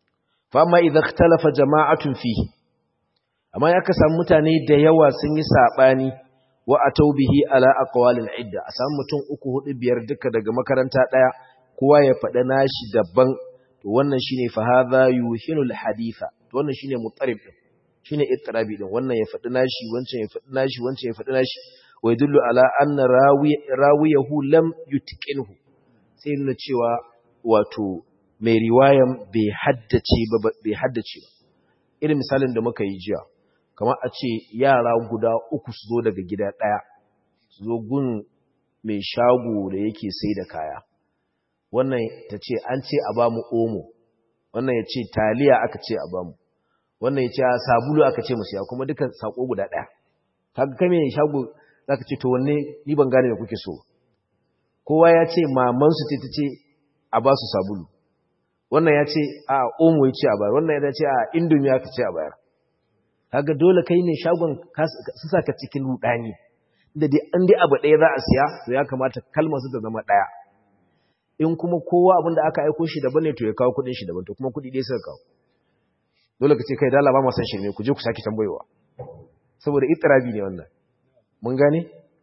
fa amma idza ikhtalafa jama'atun fihi amma ya ka samu mutane da yawa sun yi sabani wa atau bihi ala aqwalil idda a samu mutum uku hudu biyar duka daga makaranta daya kowa ya faɗa nashi daban to wannan shine fa hadha yuhinul haditha to wannan shine mutarib din shine ittirabi din wannan ya faɗi nashi wancan ya faɗi nashi wancan ya faɗi nashi wa yadullu ala anna rawi rawiyahu lam yutqinhu sai nuna cewa wato mai riwayan bai haddace ba bai haddace ba irin misalin da muka yi jiya kamar a ce yara guda uku su zo daga gida ɗaya su zo gun mai shago da yake sai da kaya wannan ta ce an ce a bamu omo wannan ya ce taliya aka ce a bamu wannan ya ce sabulu aka ce musu ya kuma duka sako guda ɗaya kaga kai mai shago zaka ce to wanne ni ban gane me kuke so kowa ya ce maman su ce ta ce a ba su sabulu wannan ya ce a omo ya ce a bayar wannan ya ce a indomi aka ce a bayar kaga dole kai ne shagon su saka cikin rudani da dai an dai abu ɗaya za a siya to ya kamata kalmar su ta zama ɗaya in kuma kowa abin da aka aiko shi daban ne to ya kawo kuɗin shi daban to kuma kuɗi ɗaya suka kawo dole ka ce kai dala ba ma san shirme ku je ku sake tambayowa saboda itirabi ne wannan mun gane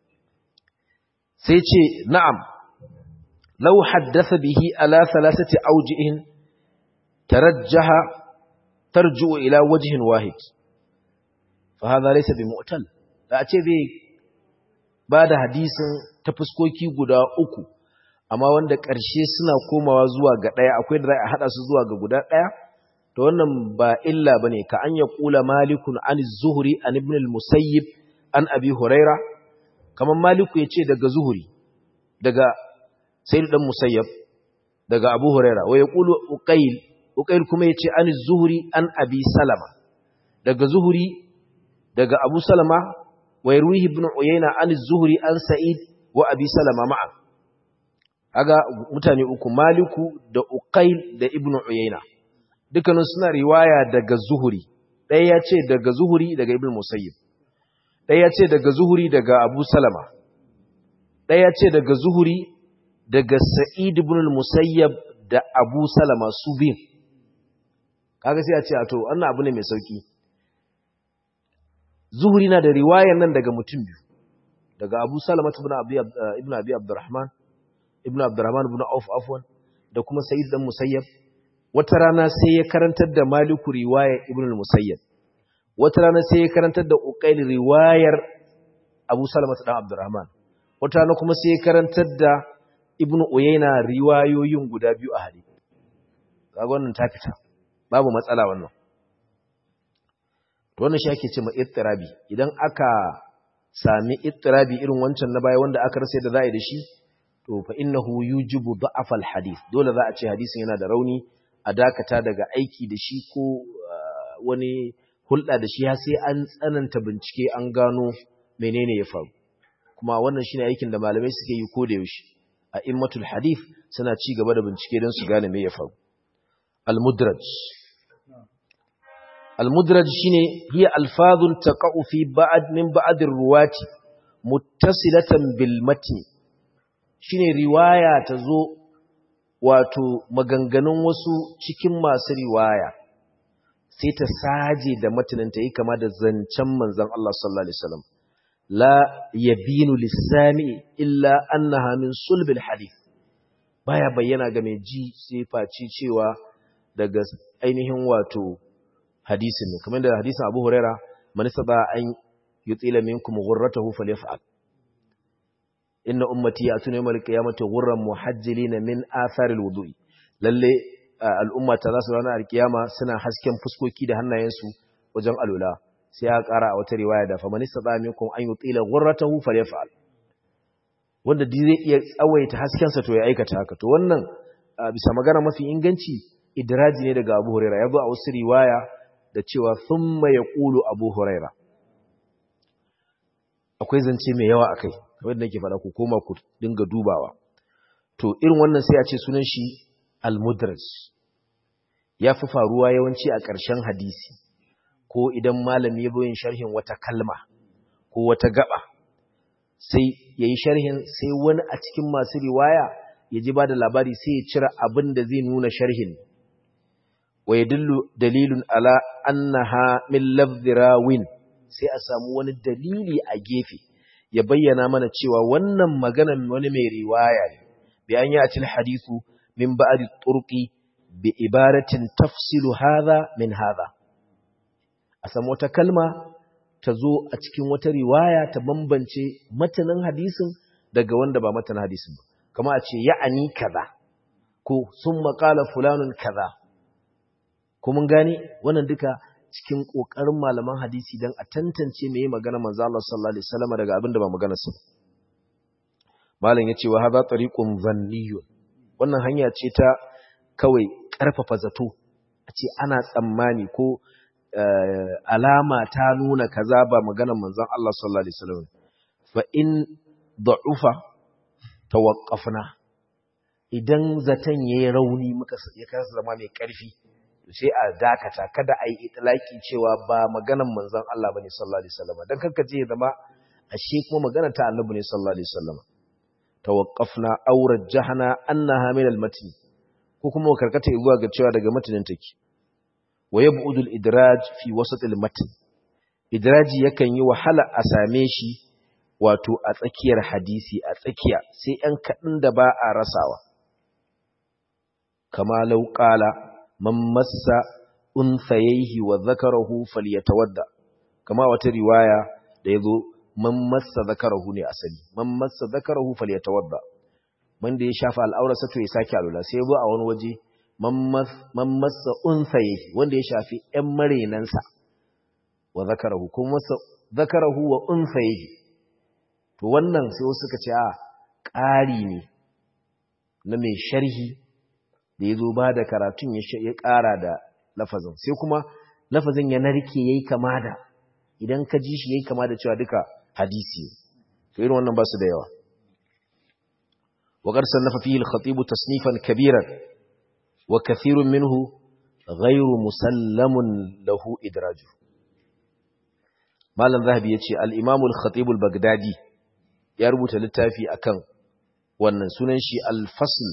sai ce na'am law haddatha bihi ala thalathati awjihin tarajjaha tarji'u ila wajhin wahid fa hadha laysa bi mu'tal da a ce zai bada hadisin ta fuskoki guda uku amma wanda ƙarshe suna komawa zuwa ga ɗaya akwai da za a haɗa su zuwa ga guda ɗaya to wannan ba illa bane ka an ya kula malikun an zuhuri an ibn al-musayyib an abi huraira kaman maliku yace daga zuhuri daga sayyid dan musayyab daga abu huraira wa yaqulu uqayl uqayl kuma yace an zuhuri an abi salama daga zuhuri daga abu salama wa yarwihi ibn uyayna an zuhuri an sa'id wa abi salama ma'a aga mutane uku maliku da uqayl da ibn uyayna dukkanin suna riwaya daga zuhuri ɗaya ya ce daga zuhuri daga ibn musayyib ɗaya ya ce daga zuhuri daga abu salama ɗaya ya ce daga zuhuri daga sa'id ibn musayyab da abu salama su biyun kaga sai a ce a to wannan abu ne mai sauki zuhuri na da riwayan nan daga mutum biyu daga abu salama ibn abi abdurrahman ibn abdurrahman ibn auf afwan da kuma sa'id dan musayyab wata rana sai ya karantar da maliku riwayar ibn al-musayyab wata rana sai ya karantar da uqayl riwayar abu salama dan abdurrahman wata rana kuma sai ya karantar da ibn uyayna riwayoyin guda biyu a hadisi kaga wannan ta fita babu matsala wannan to wannan shi ake cewa ittirabi idan aka sami ittirabi irin wancan na baya wanda aka rasa da za'i da shi to fa innahu yujibu da'af al-hadith dole za a ce hadisin yana da rauni a dakata daga aiki da shi ko wani hulɗa da shi har sai an tsananta bincike an gano menene ya faru kuma wannan shine aikin da malamai suke yi ko da yaushe a immatul hadith suna ci gaba da bincike don su gane me ya faru al-mudraj al-mudraj shine hiya alfazun taqa'u fi ba'd min ba'd ar-ruwati muttasilatan bil matn shine riwaya ta zo wato maganganun wasu cikin masu riwaya sai ta saje da matanin ta yi kama da zancen manzon Allah sallallahu alaihi wasallam la yabinu lisami illa annaha min sulbil hadith baya bayyana ga mai ji sai face cewa daga ainihin wato hadisin ne kamar da hadisin Abu Huraira man saba an yutila minkum ghurratahu falyaf'al inna ummati yatuna yawmal qiyamati ghurran muhajjilin min athar alwudu'i lalle al'ummata za su ranar alkiyama suna hasken fuskoki da hannayensu wajen alula sai ya kara a wata riwaya da faman istata minkum an yutila ghurratahu falyaf'al wanda dai zai iya tsawaita hasken sa to ya aikata haka to wannan bisa magana mafi inganci idraji ne daga Abu Huraira yazo a wasu riwaya da cewa thumma yaqulu Abu Huraira akwai zance mai yawa akai kamar da nake faɗa ku koma ku dinga dubawa to irin wannan sai a ce sunan shi al-mudraj ya fi faruwa yawanci a ƙarshen hadisi ko idan malami ya bayin sharhin wata kalma ko wata gaba sai yayi sharhin sai wani a cikin masu riwaya ya ji ba da labari sai ya cira abin da zai nuna sharhin wa yadullu dalilun ala annaha min lafzi rawin sai a samu wani dalili a gefe ya bayyana mana cewa wannan maganan wani mai riwaya ne bi an yi atil hadithu min ba'di turqi bi ibaratin tafsilu hadha min hadha a samu wata kalma ta zo a cikin wata riwaya ta bambance matanin hadisin daga wanda ba matanin hadisin ba kama a ce ya'ani kaza ko sun maƙala fulanun kaza ko mun gane wannan duka cikin ƙoƙarin malaman hadisi don a tantance mai magana manzo Allah sallallahu alaihi wasallam daga abin da ba magana sa malam yace wa hadha tariqun zanniyun wannan hanya ce ta kawai ƙarfafa zato a ce ana tsammani ko alama ta nuna kaza ba maganar manzon Allah sallallahu alaihi wasallam fa in da'ufa tawaqqafna idan zaton yayi rauni muka ya kasa zama mai karfi sai a dakata kada a yi itlaki cewa ba maganar manzon Allah bane sallallahu alaihi wasallam dan kanka je zama ashe kuma maganar ta annabi ne sallallahu alaihi wasallam tawaqqafna aw rajjahna annaha min al-matn ko kuma karkata zuwa ga cewa daga matanin take wa yab'udu al-idraj fi wasat al-matn idraji yakan yi wahala a same shi wato a tsakiyar hadisi a tsakiya sai ɗan kaɗan da ba a rasawa kama law qala man massa unthayhi wa dhakarahu falyatawadda kama wata riwaya da yazo man massa dhakarahu ne asali man massa dhakarahu falyatawadda wanda ya shafa al'aurarsa to ya sake alula sai yazo a wani waje man massa unsaye wanda ya shafi ‘yan marenansa wa zakarahu, kuma masa zakarahu wa unsaye to wannan sai wasu suka ce a ƙari ne na mai sharhi da ya zo ba da karatun ya ƙara da lafazin sai kuma lafazin ya narke ya yi kama da idan ka ji shi ya yi kama da cewa duka hadisi to irin wannan ba su da yawa وقد صنف فيه الخطيب تصنيفا كبيرا وكثير منه غير مسلم له إدراجه مالا ذهبي يتشي الإمام الخطيب البغدادي يربط للتافي أكن wannan sunan shi alfasl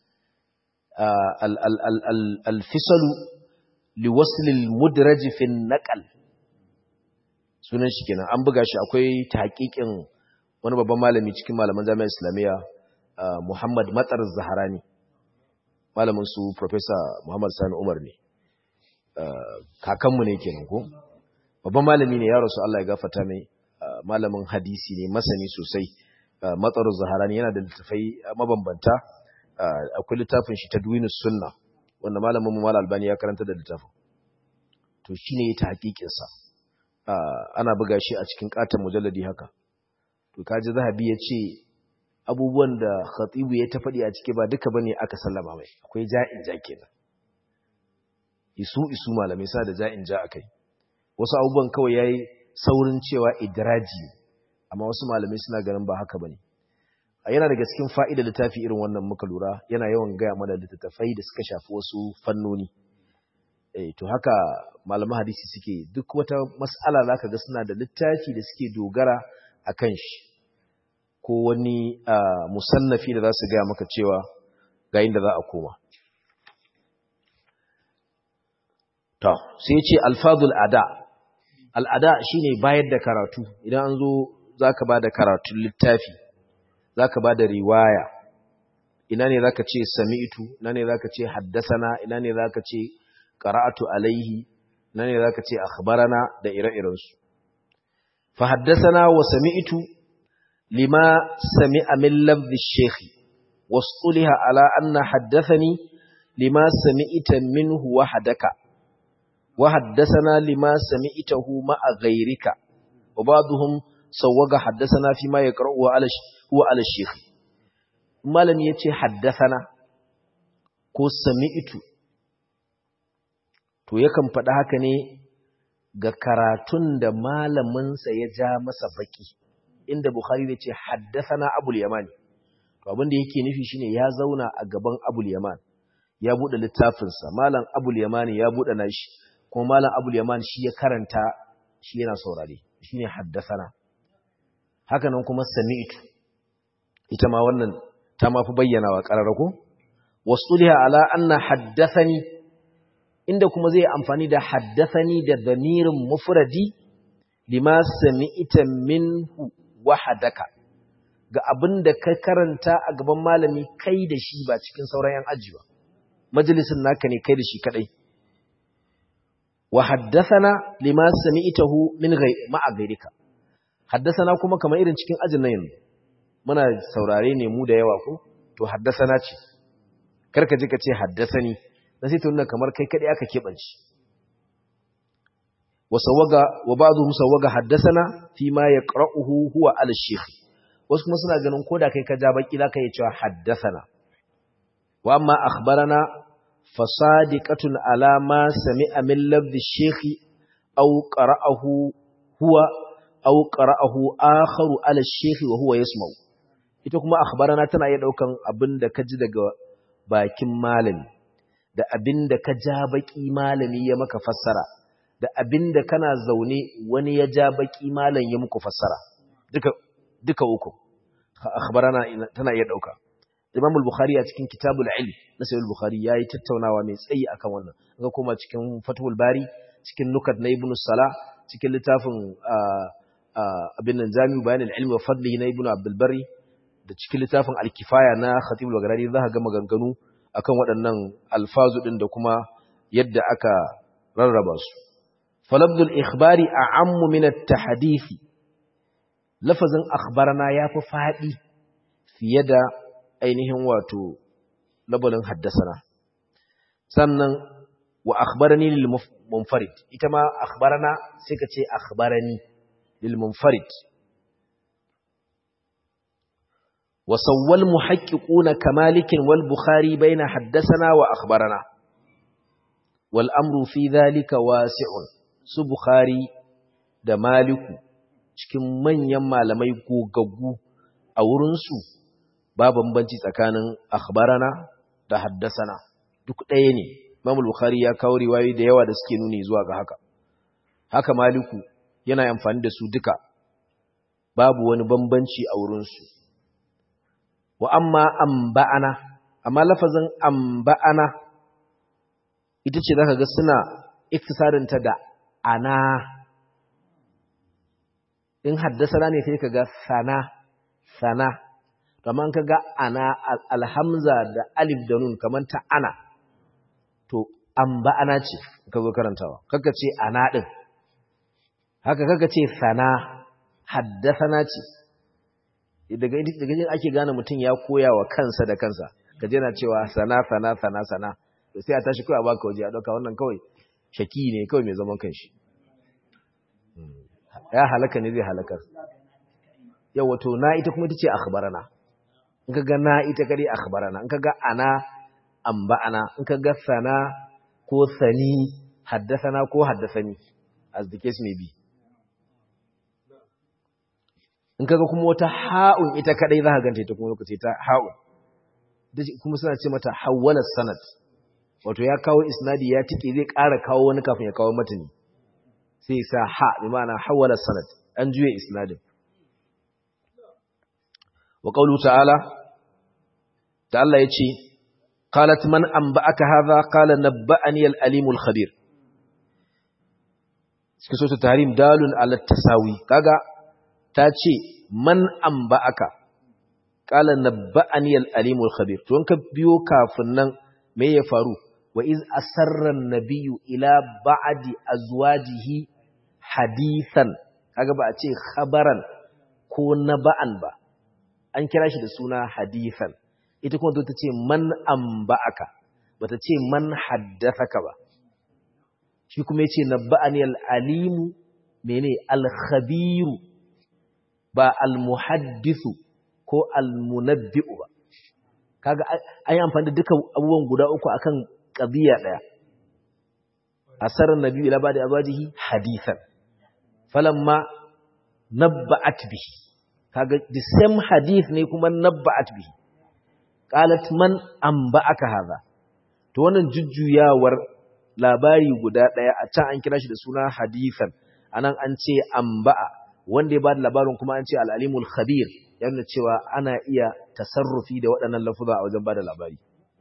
alfisal liwasl almudraj fi naqal sunan shi kenan an buga shi akwai tahqiqin wani babban malami cikin malaman jami'ar islamiyya Muhammad Matsar Zaharani malamin su Professor Muhammad Sani Umar ne kakanmu ne kenan ko babban malami ne ya rasu Allah ya gafarta mai malamin hadisi ne masani sosai Matsar Zaharani yana da littafai mabambanta akwai littafin shi Tadwinus Sunna wanda malamin mu Malam Albani ya karanta da littafin to shine ya ta hakikin sa ana buga shi a cikin katon mujalladi haka to kaji Zahabi ya ce abubuwan da khatibu ya ta faɗi a ciki ba duka bane aka sallama mai akwai ja'in ja kenan isu isu malamai sa da ja'in ja akai wasu abubuwan kawai yayi saurin cewa idraji amma wasu malamai suna ganin ba haka bane a yana daga cikin fa'ida littafi irin wannan muka lura yana yawan gaya mana littattafai da suka shafi wasu fannoni eh to haka malaman hadisi suke duk wata mas'ala zaka ga suna da littafi da suke dogara akan shi ko wani musannafi da za su gaya maka cewa ga inda za a koma. Ta, sai ce alfazul ada, al'ada shi ne bayar da karatu, idan an zo za ka ba da karatun littafi, za ka ba da riwaya, ina ne za ka ce sami'itu, ina ne za ka ce haddasana, ina ne za ka ce ƙara'atu alaihi, ina ne za ka ce akhbarana da ire-irensu. Fa haddasana wa sami'itu لما سمع من لفظ الشيخ واصطلها على أن حدثني لما سمعت منه وحدك وحدثنا لما سمعته مع غيرك وبعضهم سوق حدثنا فيما يقرأه على هو على الشيخ ما لم يتي حدثنا ko sami'tu to yakan faɗa haka ne ga karatun da malaminsa ya ja masa baki inda Bukhari ne ce haddathana Abul Yaman to abin da yake nufi shine ya zauna a gaban Abul Yaman ya bude littafin sa malam Abul Yaman ya bude nashi kuma malam Abul Yaman shi ya karanta shi yana saurare shine haddathana haka nan kuma sami'tu ita ma wannan ta mafi bayyana wa qararako wasuliha ala anna haddathani inda kuma zai amfani da haddathani da damirin mufradi lima sami'ta minhu wahadaka ga abin da ka karanta a gaban malami kai da shi ba cikin sauran yan aji ba majalisin naka ne kai da shi kadai wa haddathana lima sami'tahu min ma'a ghayrika haddathana kuma kamar irin cikin ajin nan yanzu muna saurare ne mu da yawa ko to haddathana ce karka ji ka ce haddathani dan sai to nuna kamar kai kadai aka kebanci wa sawaga wa ba'dhum sawaga haddathana fi ma yaqra'uhu huwa al-shaykh wasu kuma suna ganin koda kai ka ja baki zaka yi cewa haddathana wa amma akhbarana fasadiqatun ala ma sami'a min lafzi shaykhi aw qara'ahu huwa aw qara'ahu akharu ala shaykhi wa huwa yasma'u ita kuma akhbarana tana iya daukan abinda ka ji daga bakin malami da abinda ka ja baki malami ya maka fassara da abinda kana zaune wani ya ja baki malam ya muku fassara duka duka uku akhbarana tana iya dauka Imam al-Bukhari a cikin Kitabul Ilm na Sahih al-Bukhari yayi tattaunawa mai tsayi akan wannan ga kuma cikin Fathul Bari cikin Nukat na Ibn Salah cikin littafin abin nan Jami'u Bayan al-Ilm wa Fadlihi na Ibn Abdul Barri da cikin littafin Al-Kifaya na Khatib al-Baghdadi za ka ga maganganu akan waɗannan alfazu din da kuma yadda aka rarraba su falabdul ikhbari a'ammu min at-tahdith lafazin akhbarana yafi fadi fiye da ainihin wato labalin haddasana sannan wa akhbarani lil munfarid ita ma akhbarana sai ka ce akhbarani lil munfarid wa sawwal muhaqqiquna kamalikin wal bukhari baina haddasana wa akhbarana wal amru fi dhalika wasi'un su bukhari da maliku cikin manyan malamai gogaggu a wurinsu ba bambanci tsakanin akhbarana da haddasana duk ɗaya ne Imam Bukhari ya kawo riwayoyi da yawa da suke nuni zuwa ga haka haka Maliku yana amfani da su duka babu wani bambanci a wurin su wa amma amba'ana amma lafazin amba'ana ita ce zaka ga suna iktisarin ta da ana in haddasana ne sai kaga sana sana kamar ka ga ana alhamza da alif da nun kamar ta ana to an ba ana ce ka zo karantawa kaka ce ana ɗin haka kaka ce sana haddasana ce daga yin ake gane mutum ya koya wa kansa da kansa ka jena cewa sana sana sana sana to sai a tashi kawai a baka waje a ɗauka wannan kawai shaki ne kawai mai zaman kanshi ya halaka ne zai halakar yau wato na ita kuma ita ce akhbarana in ka ga na ita kare akhbarana in ka ga ana amba'ana in ka ga sana ko sani haddasana ko haddasani as the case may be in ka ga kuma wata ha'un ita kadai za ka ganta ita kuma lokaci ta ha'un kuma suna ce mata hawwala sanad wato ya kawo isnadi ya tike zai ƙara kawo wani kafin ya kawo matani sai sa ha bi ma'ana hawwala sanad an juye isnadin wa qawlu ta'ala ta Allah yace qalat man anba'aka hadha qala nabba'ani al-alim al-khabir cikin sura tahrim dalun ala tasawi kaga ta ce man anba'aka qala nabba'ani al-alim al-khabir to ka biyo kafin nan me ya faru wa iz asarra an-nabiyyu ila ba'di azwajihi hadithan kaga ba a ce khabaran ko naba'an ba an kira shi da suna hadithan ita kuma ta ce man amba'aka bata ce man haddathaka ba shi kuma yace nabba'ani al-alimu mene al-khabiru ba al-muhaddithu ko al-munabbi'u ba kaga an yi amfani da duka abubuwan guda uku akan qadiya daya asarar nabi ila ba'da azwajihi hadithan falamma nabba'at bihi kaga the same hadith ne kuma nabba'at bihi qalat man anba'aka hadha to wannan jujjuyawar labari guda daya a can an kira shi da suna hadithan anan an ce anba'a wanda ya bada labarin kuma an ce al-alimul khabir yana cewa ana iya tasarrufi da waɗannan lafuza a wajen bada labari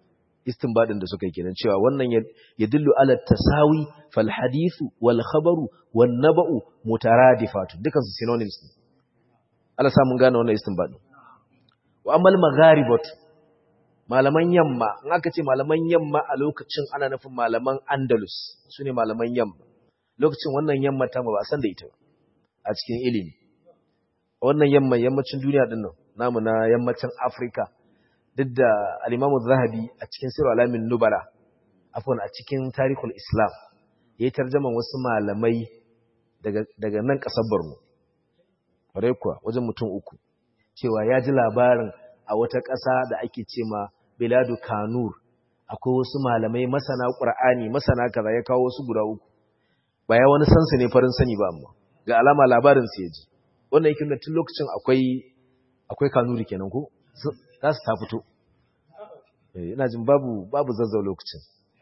istinbadin da suka yi kenan cewa wannan ya dillu ala tasawi fal hadithu wal khabaru wan naba'u mutaradifatun dukan su synonyms ne Allah sa mun gane wannan istinbadin wa amal magharibatu malaman yamma in aka ce malaman yamma a lokacin ana nufin malaman andalus sune malaman yamma lokacin wannan yamma ta ba san da ita a cikin ilimi wannan yamma yammacin duniya din nan namu na yammacin Afrika duk da al-Imamu Zahabi a cikin Sirr Alamin Nubala afwan a cikin Tarikhul Islam yayi tarjaman wasu malamai daga daga nan kasar Borno bare kuwa wajen mutum uku cewa ya ji labarin a wata ƙasa da ake ce ma Biladu Kanur akwai wasu malamai masana Qur'ani masana kaza ya kawo wasu guda uku ba ya wani sansa ne farin sani ba amma ga alama labarin su yaji wannan yake da tun lokacin akwai akwai kanuri kenan ko za su ta fito ina jin babu babu zazzau lokacin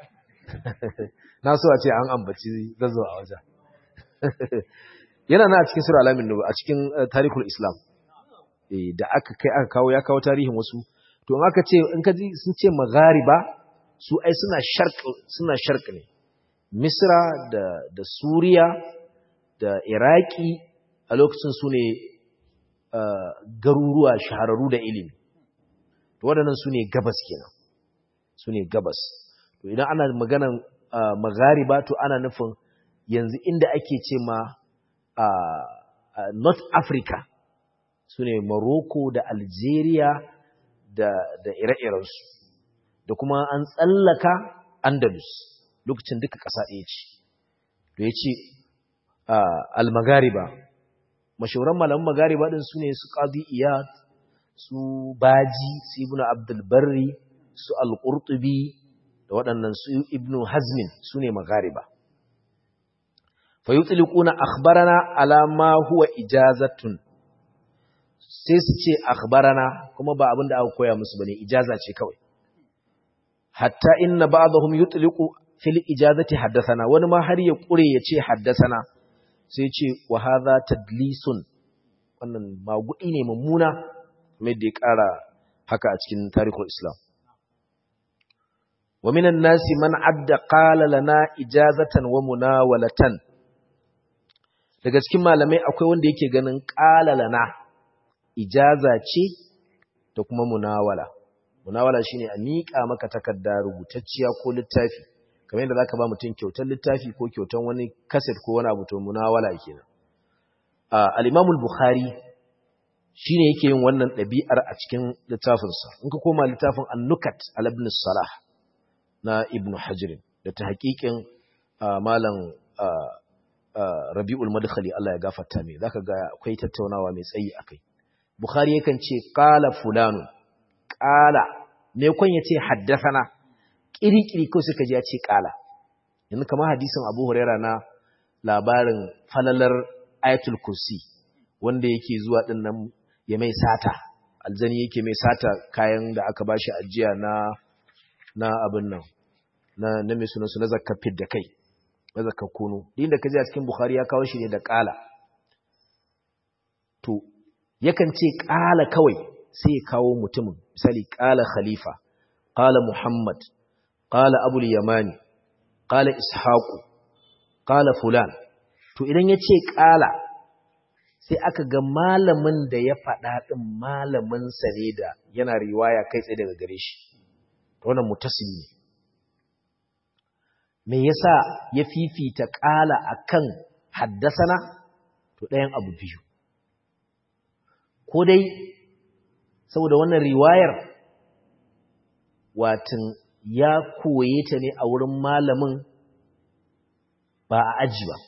na so a ce an ambaci zazzau a wajen yana na a cikin sura alamin nubu a cikin tarihul islam da aka kai aka kawo ya kawo tarihin wasu to in aka ce in ka ji sun ce maghariba su ai suna sharq suna sharq ne misra da da suriya da iraki a lokacin su ne garuruwa shahararru da ilimi to waɗannan su ne gabas kenan su ne gabas to idan ana maganan maghariba to ana nufin yanzu inda ake ce ma north africa su ne morocco da algeria da, da ire-irensu da kuma an tsallaka andalus lokacin duka ƙasa ɗaya ce to ya ce al-maghariba mashahuran malaman magariba din su ne su qadi iyad su baji su ibnu abdul barri su al-qurtubi da waɗannan su ibnu hazmin su ne magariba fa yutliquna akhbarana ala ma huwa ijazatun sai su ce akhbarana kuma ba abin da aka koya musu bane ijaza ce kawai hatta inna ba'dahum yutliqu fil ijazati haddathana wani ma har ya kure ya ce haddathana sai ce wa hadha tadlisun wannan magudi ne mummuna mai da ya kara haka a cikin tarihul islam wa minan nasi man adda qala lana ijazatan wa munawalatan daga cikin malamai akwai wanda yake ganin qala lana ijaza ce da kuma munawala munawala shine a miƙa maka takarda rubutacciya ko littafi kamar yadda zaka ba mutum kyautar littafi ko kyautar wani kaset ko wani abu to munawala kenan al-Imam al-Bukhari shine yake yin wannan ɗabi'ar a cikin littafinsa in ka koma littafin An-Nukat al-Ibn Salah na Ibn Hajar da ta haƙiƙin malam Rabi'ul Madkhali Allah ya gafarta mai zaka ga akwai tattaunawa mai tsayi akai Bukhari yakan ce qala fulanu qala me kun yace haddathana kiri-kiri ko suka ji ya ce qala yanzu kamar hadisin Abu Huraira na labarin falalar ayatul kursi wanda yake zuwa din nan ya mai sata aljani yake mai sata kayan da aka bashi ajiya na na abin nan na na mai sunan su na zakka fit da kai na zakka kunu din da kaje a cikin bukhari ya kawo shi ne da qala to yakan ce qala kawai sai ya kawo mutumin misali qala khalifa qala muhammad qala abul yamani qala ishaqu qala fulan to idan ya ce ƙala sai aka ga malamin da ya faɗa ɗin malaminsa ne da yana riwaya kai tsaye daga gare shi wannan mutasili ne me yasa ya fifita ƙala akan haddasana to ɗayan abu biyu ko dai saboda wannan riwayar watan ya koye ta ne a wurin malamin ba a aji ba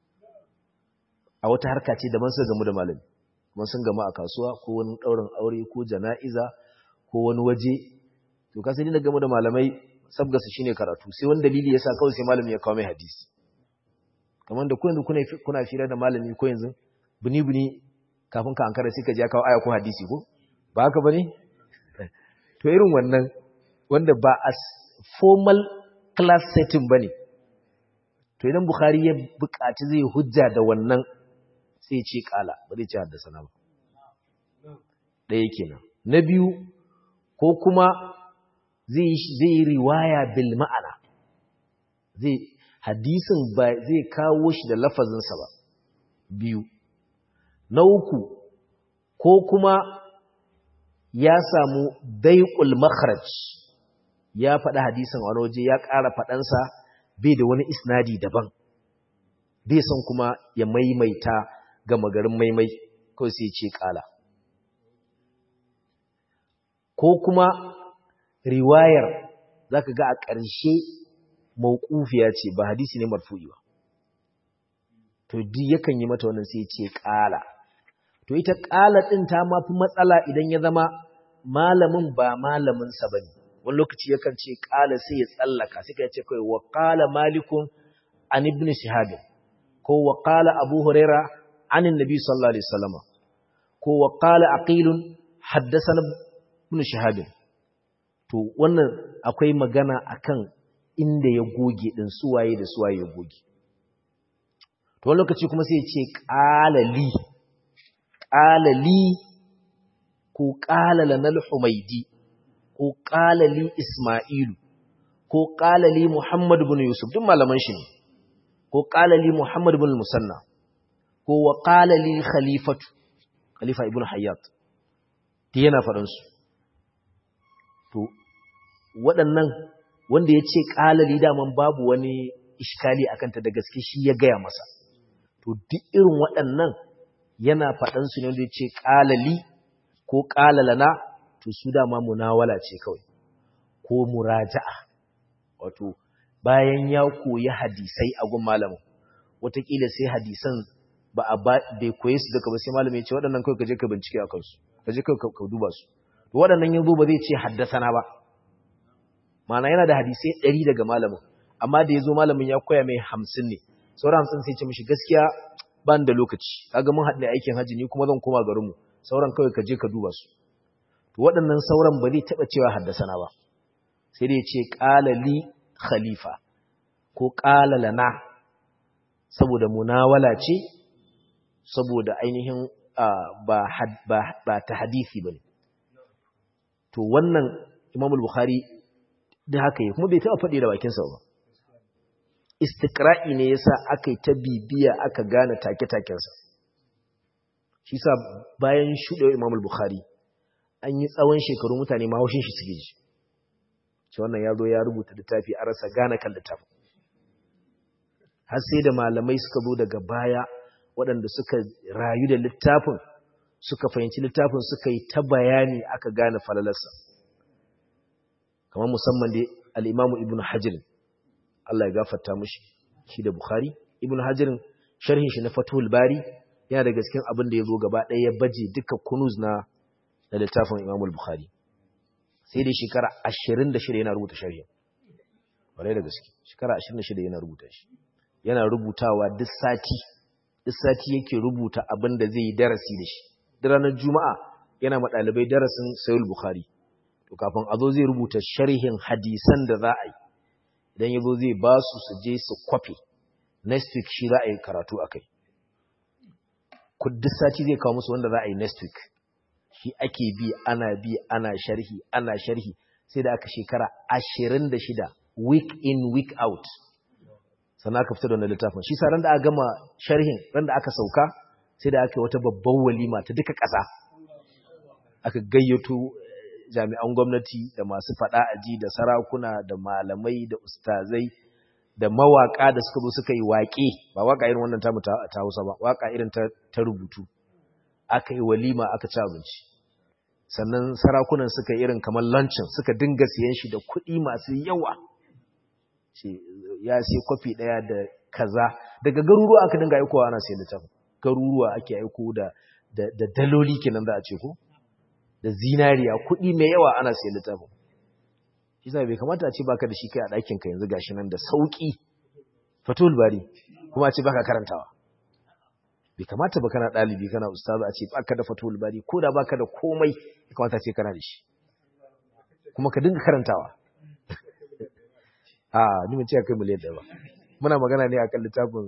a wata harka ce daban sun gamu da malami kuma sun gamu a kasuwa ko wani ɗaurin aure ko jana'iza ko wani waje to ka sai da gamu da malamai sabgasa shine karatu sai wani dalili yasa kawai sai malami ya kawo mai hadisi kamar da ku yanzu kuna kuna fira da malami ko yanzu buni buni kafin ka ankara sai ka je kawo aya ko hadisi ko ba haka bane to irin wannan wanda ba as formal class setting bane to idan bukhari ya buƙaci zai hujja da wannan sai ce kala ba zai ce haddasa na ba ɗaya kenan na biyu ko kuma zai zai riwaya bil ma'ana zai hadisin ba zai kawo shi da lafazinsa ba biyu na uku ko kuma ya samu daiƙul makharaj ya faɗi hadisin wani waje ya ƙara faɗansa bai da wani isnadi daban bai son kuma ya maimaita ga magarin maimai kawai sai ce ƙala ko kuma riwayar za ka ga a ƙarshe mawqufiya ce ba hadisi ne marfu'i ba to duk yakan yi mata wannan sai ce ƙala to ita ƙala ɗin ta ma fi matsala idan ya zama malamin ba malamin sa bane wani lokaci yakan ce ƙala sai ya tsallaka sai ka ce kai wa qala malikun an ibn shihab ko wa qala abu huraira an annabi sallallahu alaihi wasallam ko wa qala aqil haddathana ibn shihab to wannan akwai magana akan inda ya goge din suwaye da suwaye ya goge to wani lokaci kuma sai ya ce qalali qalali ko qala lanal humaidi ko qalali isma'ilu ko qalali muhammad ibn yusuf duk malaman shi ne ko qalali muhammad ibn musanna ko wa qalali khalifatu khalifa ibn hayyat yana faɗan su to waɗannan wanda ya ce ƙalali daman babu wani iskali a kanta da gaske shi ya gaya masa to duk irin waɗannan yana faɗansu ne wanda ya ce ƙalali ko ƙalalana to su dama munawala ce kawai ko muraja'a wato bayan ya koyi hadisai a gun malamin wataƙila sai hadisan ba a bai koye su daga ba sai malamin ya ce waɗannan kawai ka je ka bincike a kansu ka je ka duba su to waɗannan yanzu ba zai ce haddasana ba Mana yana da hadisai ɗari daga malamin amma da ya zo malamin ya koya mai hamsin ne sauran hamsin sai ce mishi gaskiya ban da lokaci kaga mun haɗu aikin hajji ni kuma zan koma garinmu sauran kawai ka je ka duba su to waɗannan sauran ba zai taɓa cewa haddasana ba sai dai ce ƙala li khalifa ko ƙala lana saboda munawala ce saboda ainihin ba ta hadisi ba ne to wannan imamul bukhari da haka yi kuma bai taɓa faɗi da bakinsa ba istikra'i ne yasa aka yi ta bibiya aka gane take-takensa shi sa bayan shuɗewa imamul bukhari an yi tsawon shekaru mutane ma haushin shi suke ji ce wannan ya zo ya rubuta littafi a rasa gane kan littafin har sai da malamai suka zo daga baya waɗanda suka rayu da littafin suka fahimci littafin suka yi ta bayani aka gane falalarsa kamar musamman da al'imamu ibn hajjirin Allah ya gafarta mushi shi da Bukhari ibn hajjirin sharhin shi na fatuhul bari yana da gaskin abin da ya zo gaba ɗaya ya baje duka kunuz na da littafin imamul Bukhari sai dai shekara ashirin da shida yana rubuta sharhin ƙwarai da gaske shekara ashirin da shida yana rubuta shi yana rubutawa duk sati duk sati yake rubuta abin da zai yi darasi da shi da ranar juma'a yana ma ɗalibai darasin sayul Bukhari to kafin a zo zai rubuta sharhin hadisan da za a yi idan ya zo zai ba su su je su kwafe next week shi za a yi karatu a kai duk sati zai kawo musu wanda za a yi next week shi ake bi ana bi ana sharhi ana sharhi sai da aka shekara ashirin da shida week in week out sannan aka fita da wannan littafin shi sa ran da aka gama sharhin ran da aka sauka sai da aka yi wata babban walima ta duka ƙasa aka gayyato jami'an gwamnati da masu faɗa aji da sarakuna da malamai da ustazai da mawaka da suka zo suka yi waƙe ba waka irin wannan tamu ta Hausa ba waka irin ta, ta rubutu aka yi walima aka ci abinci sannan sarakunan suka irin kamar lancin suka dinga siyan shi da kuɗi masu yawa ya sai kwafi ɗaya da kaza daga garuruwa aka dinga aikowa ana sai littafin garuruwa ake aiko da da daloli kenan za a ce ko da zinariya kuɗi mai yawa ana sai littafin shi sa bai kamata a ce baka da shi kai a ɗakin ka yanzu gashi nan da sauki fatul bari kuma a ce baka karantawa bai kamata ba kana ɗalibi kana ustazu a ce baka da fatul bari ko da baka da komai ya kamata a ce kana da shi kuma ka dinga karantawa a ni mun ce kai miliyan ɗaya ba muna magana ne akan littafin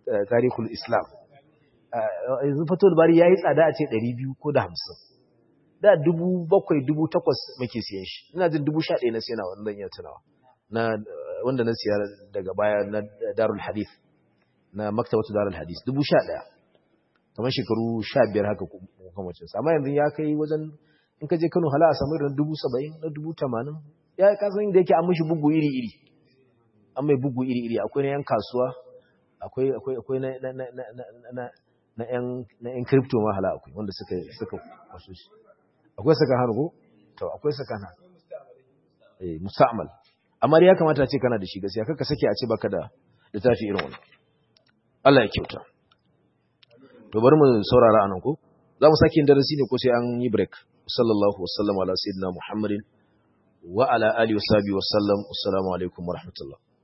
tarihul islam yanzu fatul bari yayi tsada a ce 200 ko da 50 da dubu bakwai dubu takwas muke siyan shi ina jin dubu sha ɗaya na siya na wannan iya tunawa na wanda na siya daga baya na darul hadith na maktabatu darul hadith dubu sha ɗaya kamar shekaru sha biyar haka kamacin amma yanzu ya kai wajen in ka je kano hala a samu irin dubu saba'in na dubu tamanin ya kasan da yake an mishi bugu iri iri an mai bugu iri iri akwai na yan kasuwa akwai akwai akwai na na na na na na yan na yan crypto ma hala akwai wanda suka suka kwaso shi akwai saka hannu ko to akwai saka hannu eh musta'mal amma ya kamata a ce kana da shi gaskiya kaka sake a ce baka da littafi irin wannan Allah ya kyauta to bari mu saurara anan ko za mu sake yin darasi ne ko sai an yi break sallallahu wasallam ala sayyidina muhammadin wa ala alihi wa sahbihi wa sallam assalamu alaikum wa rahmatullah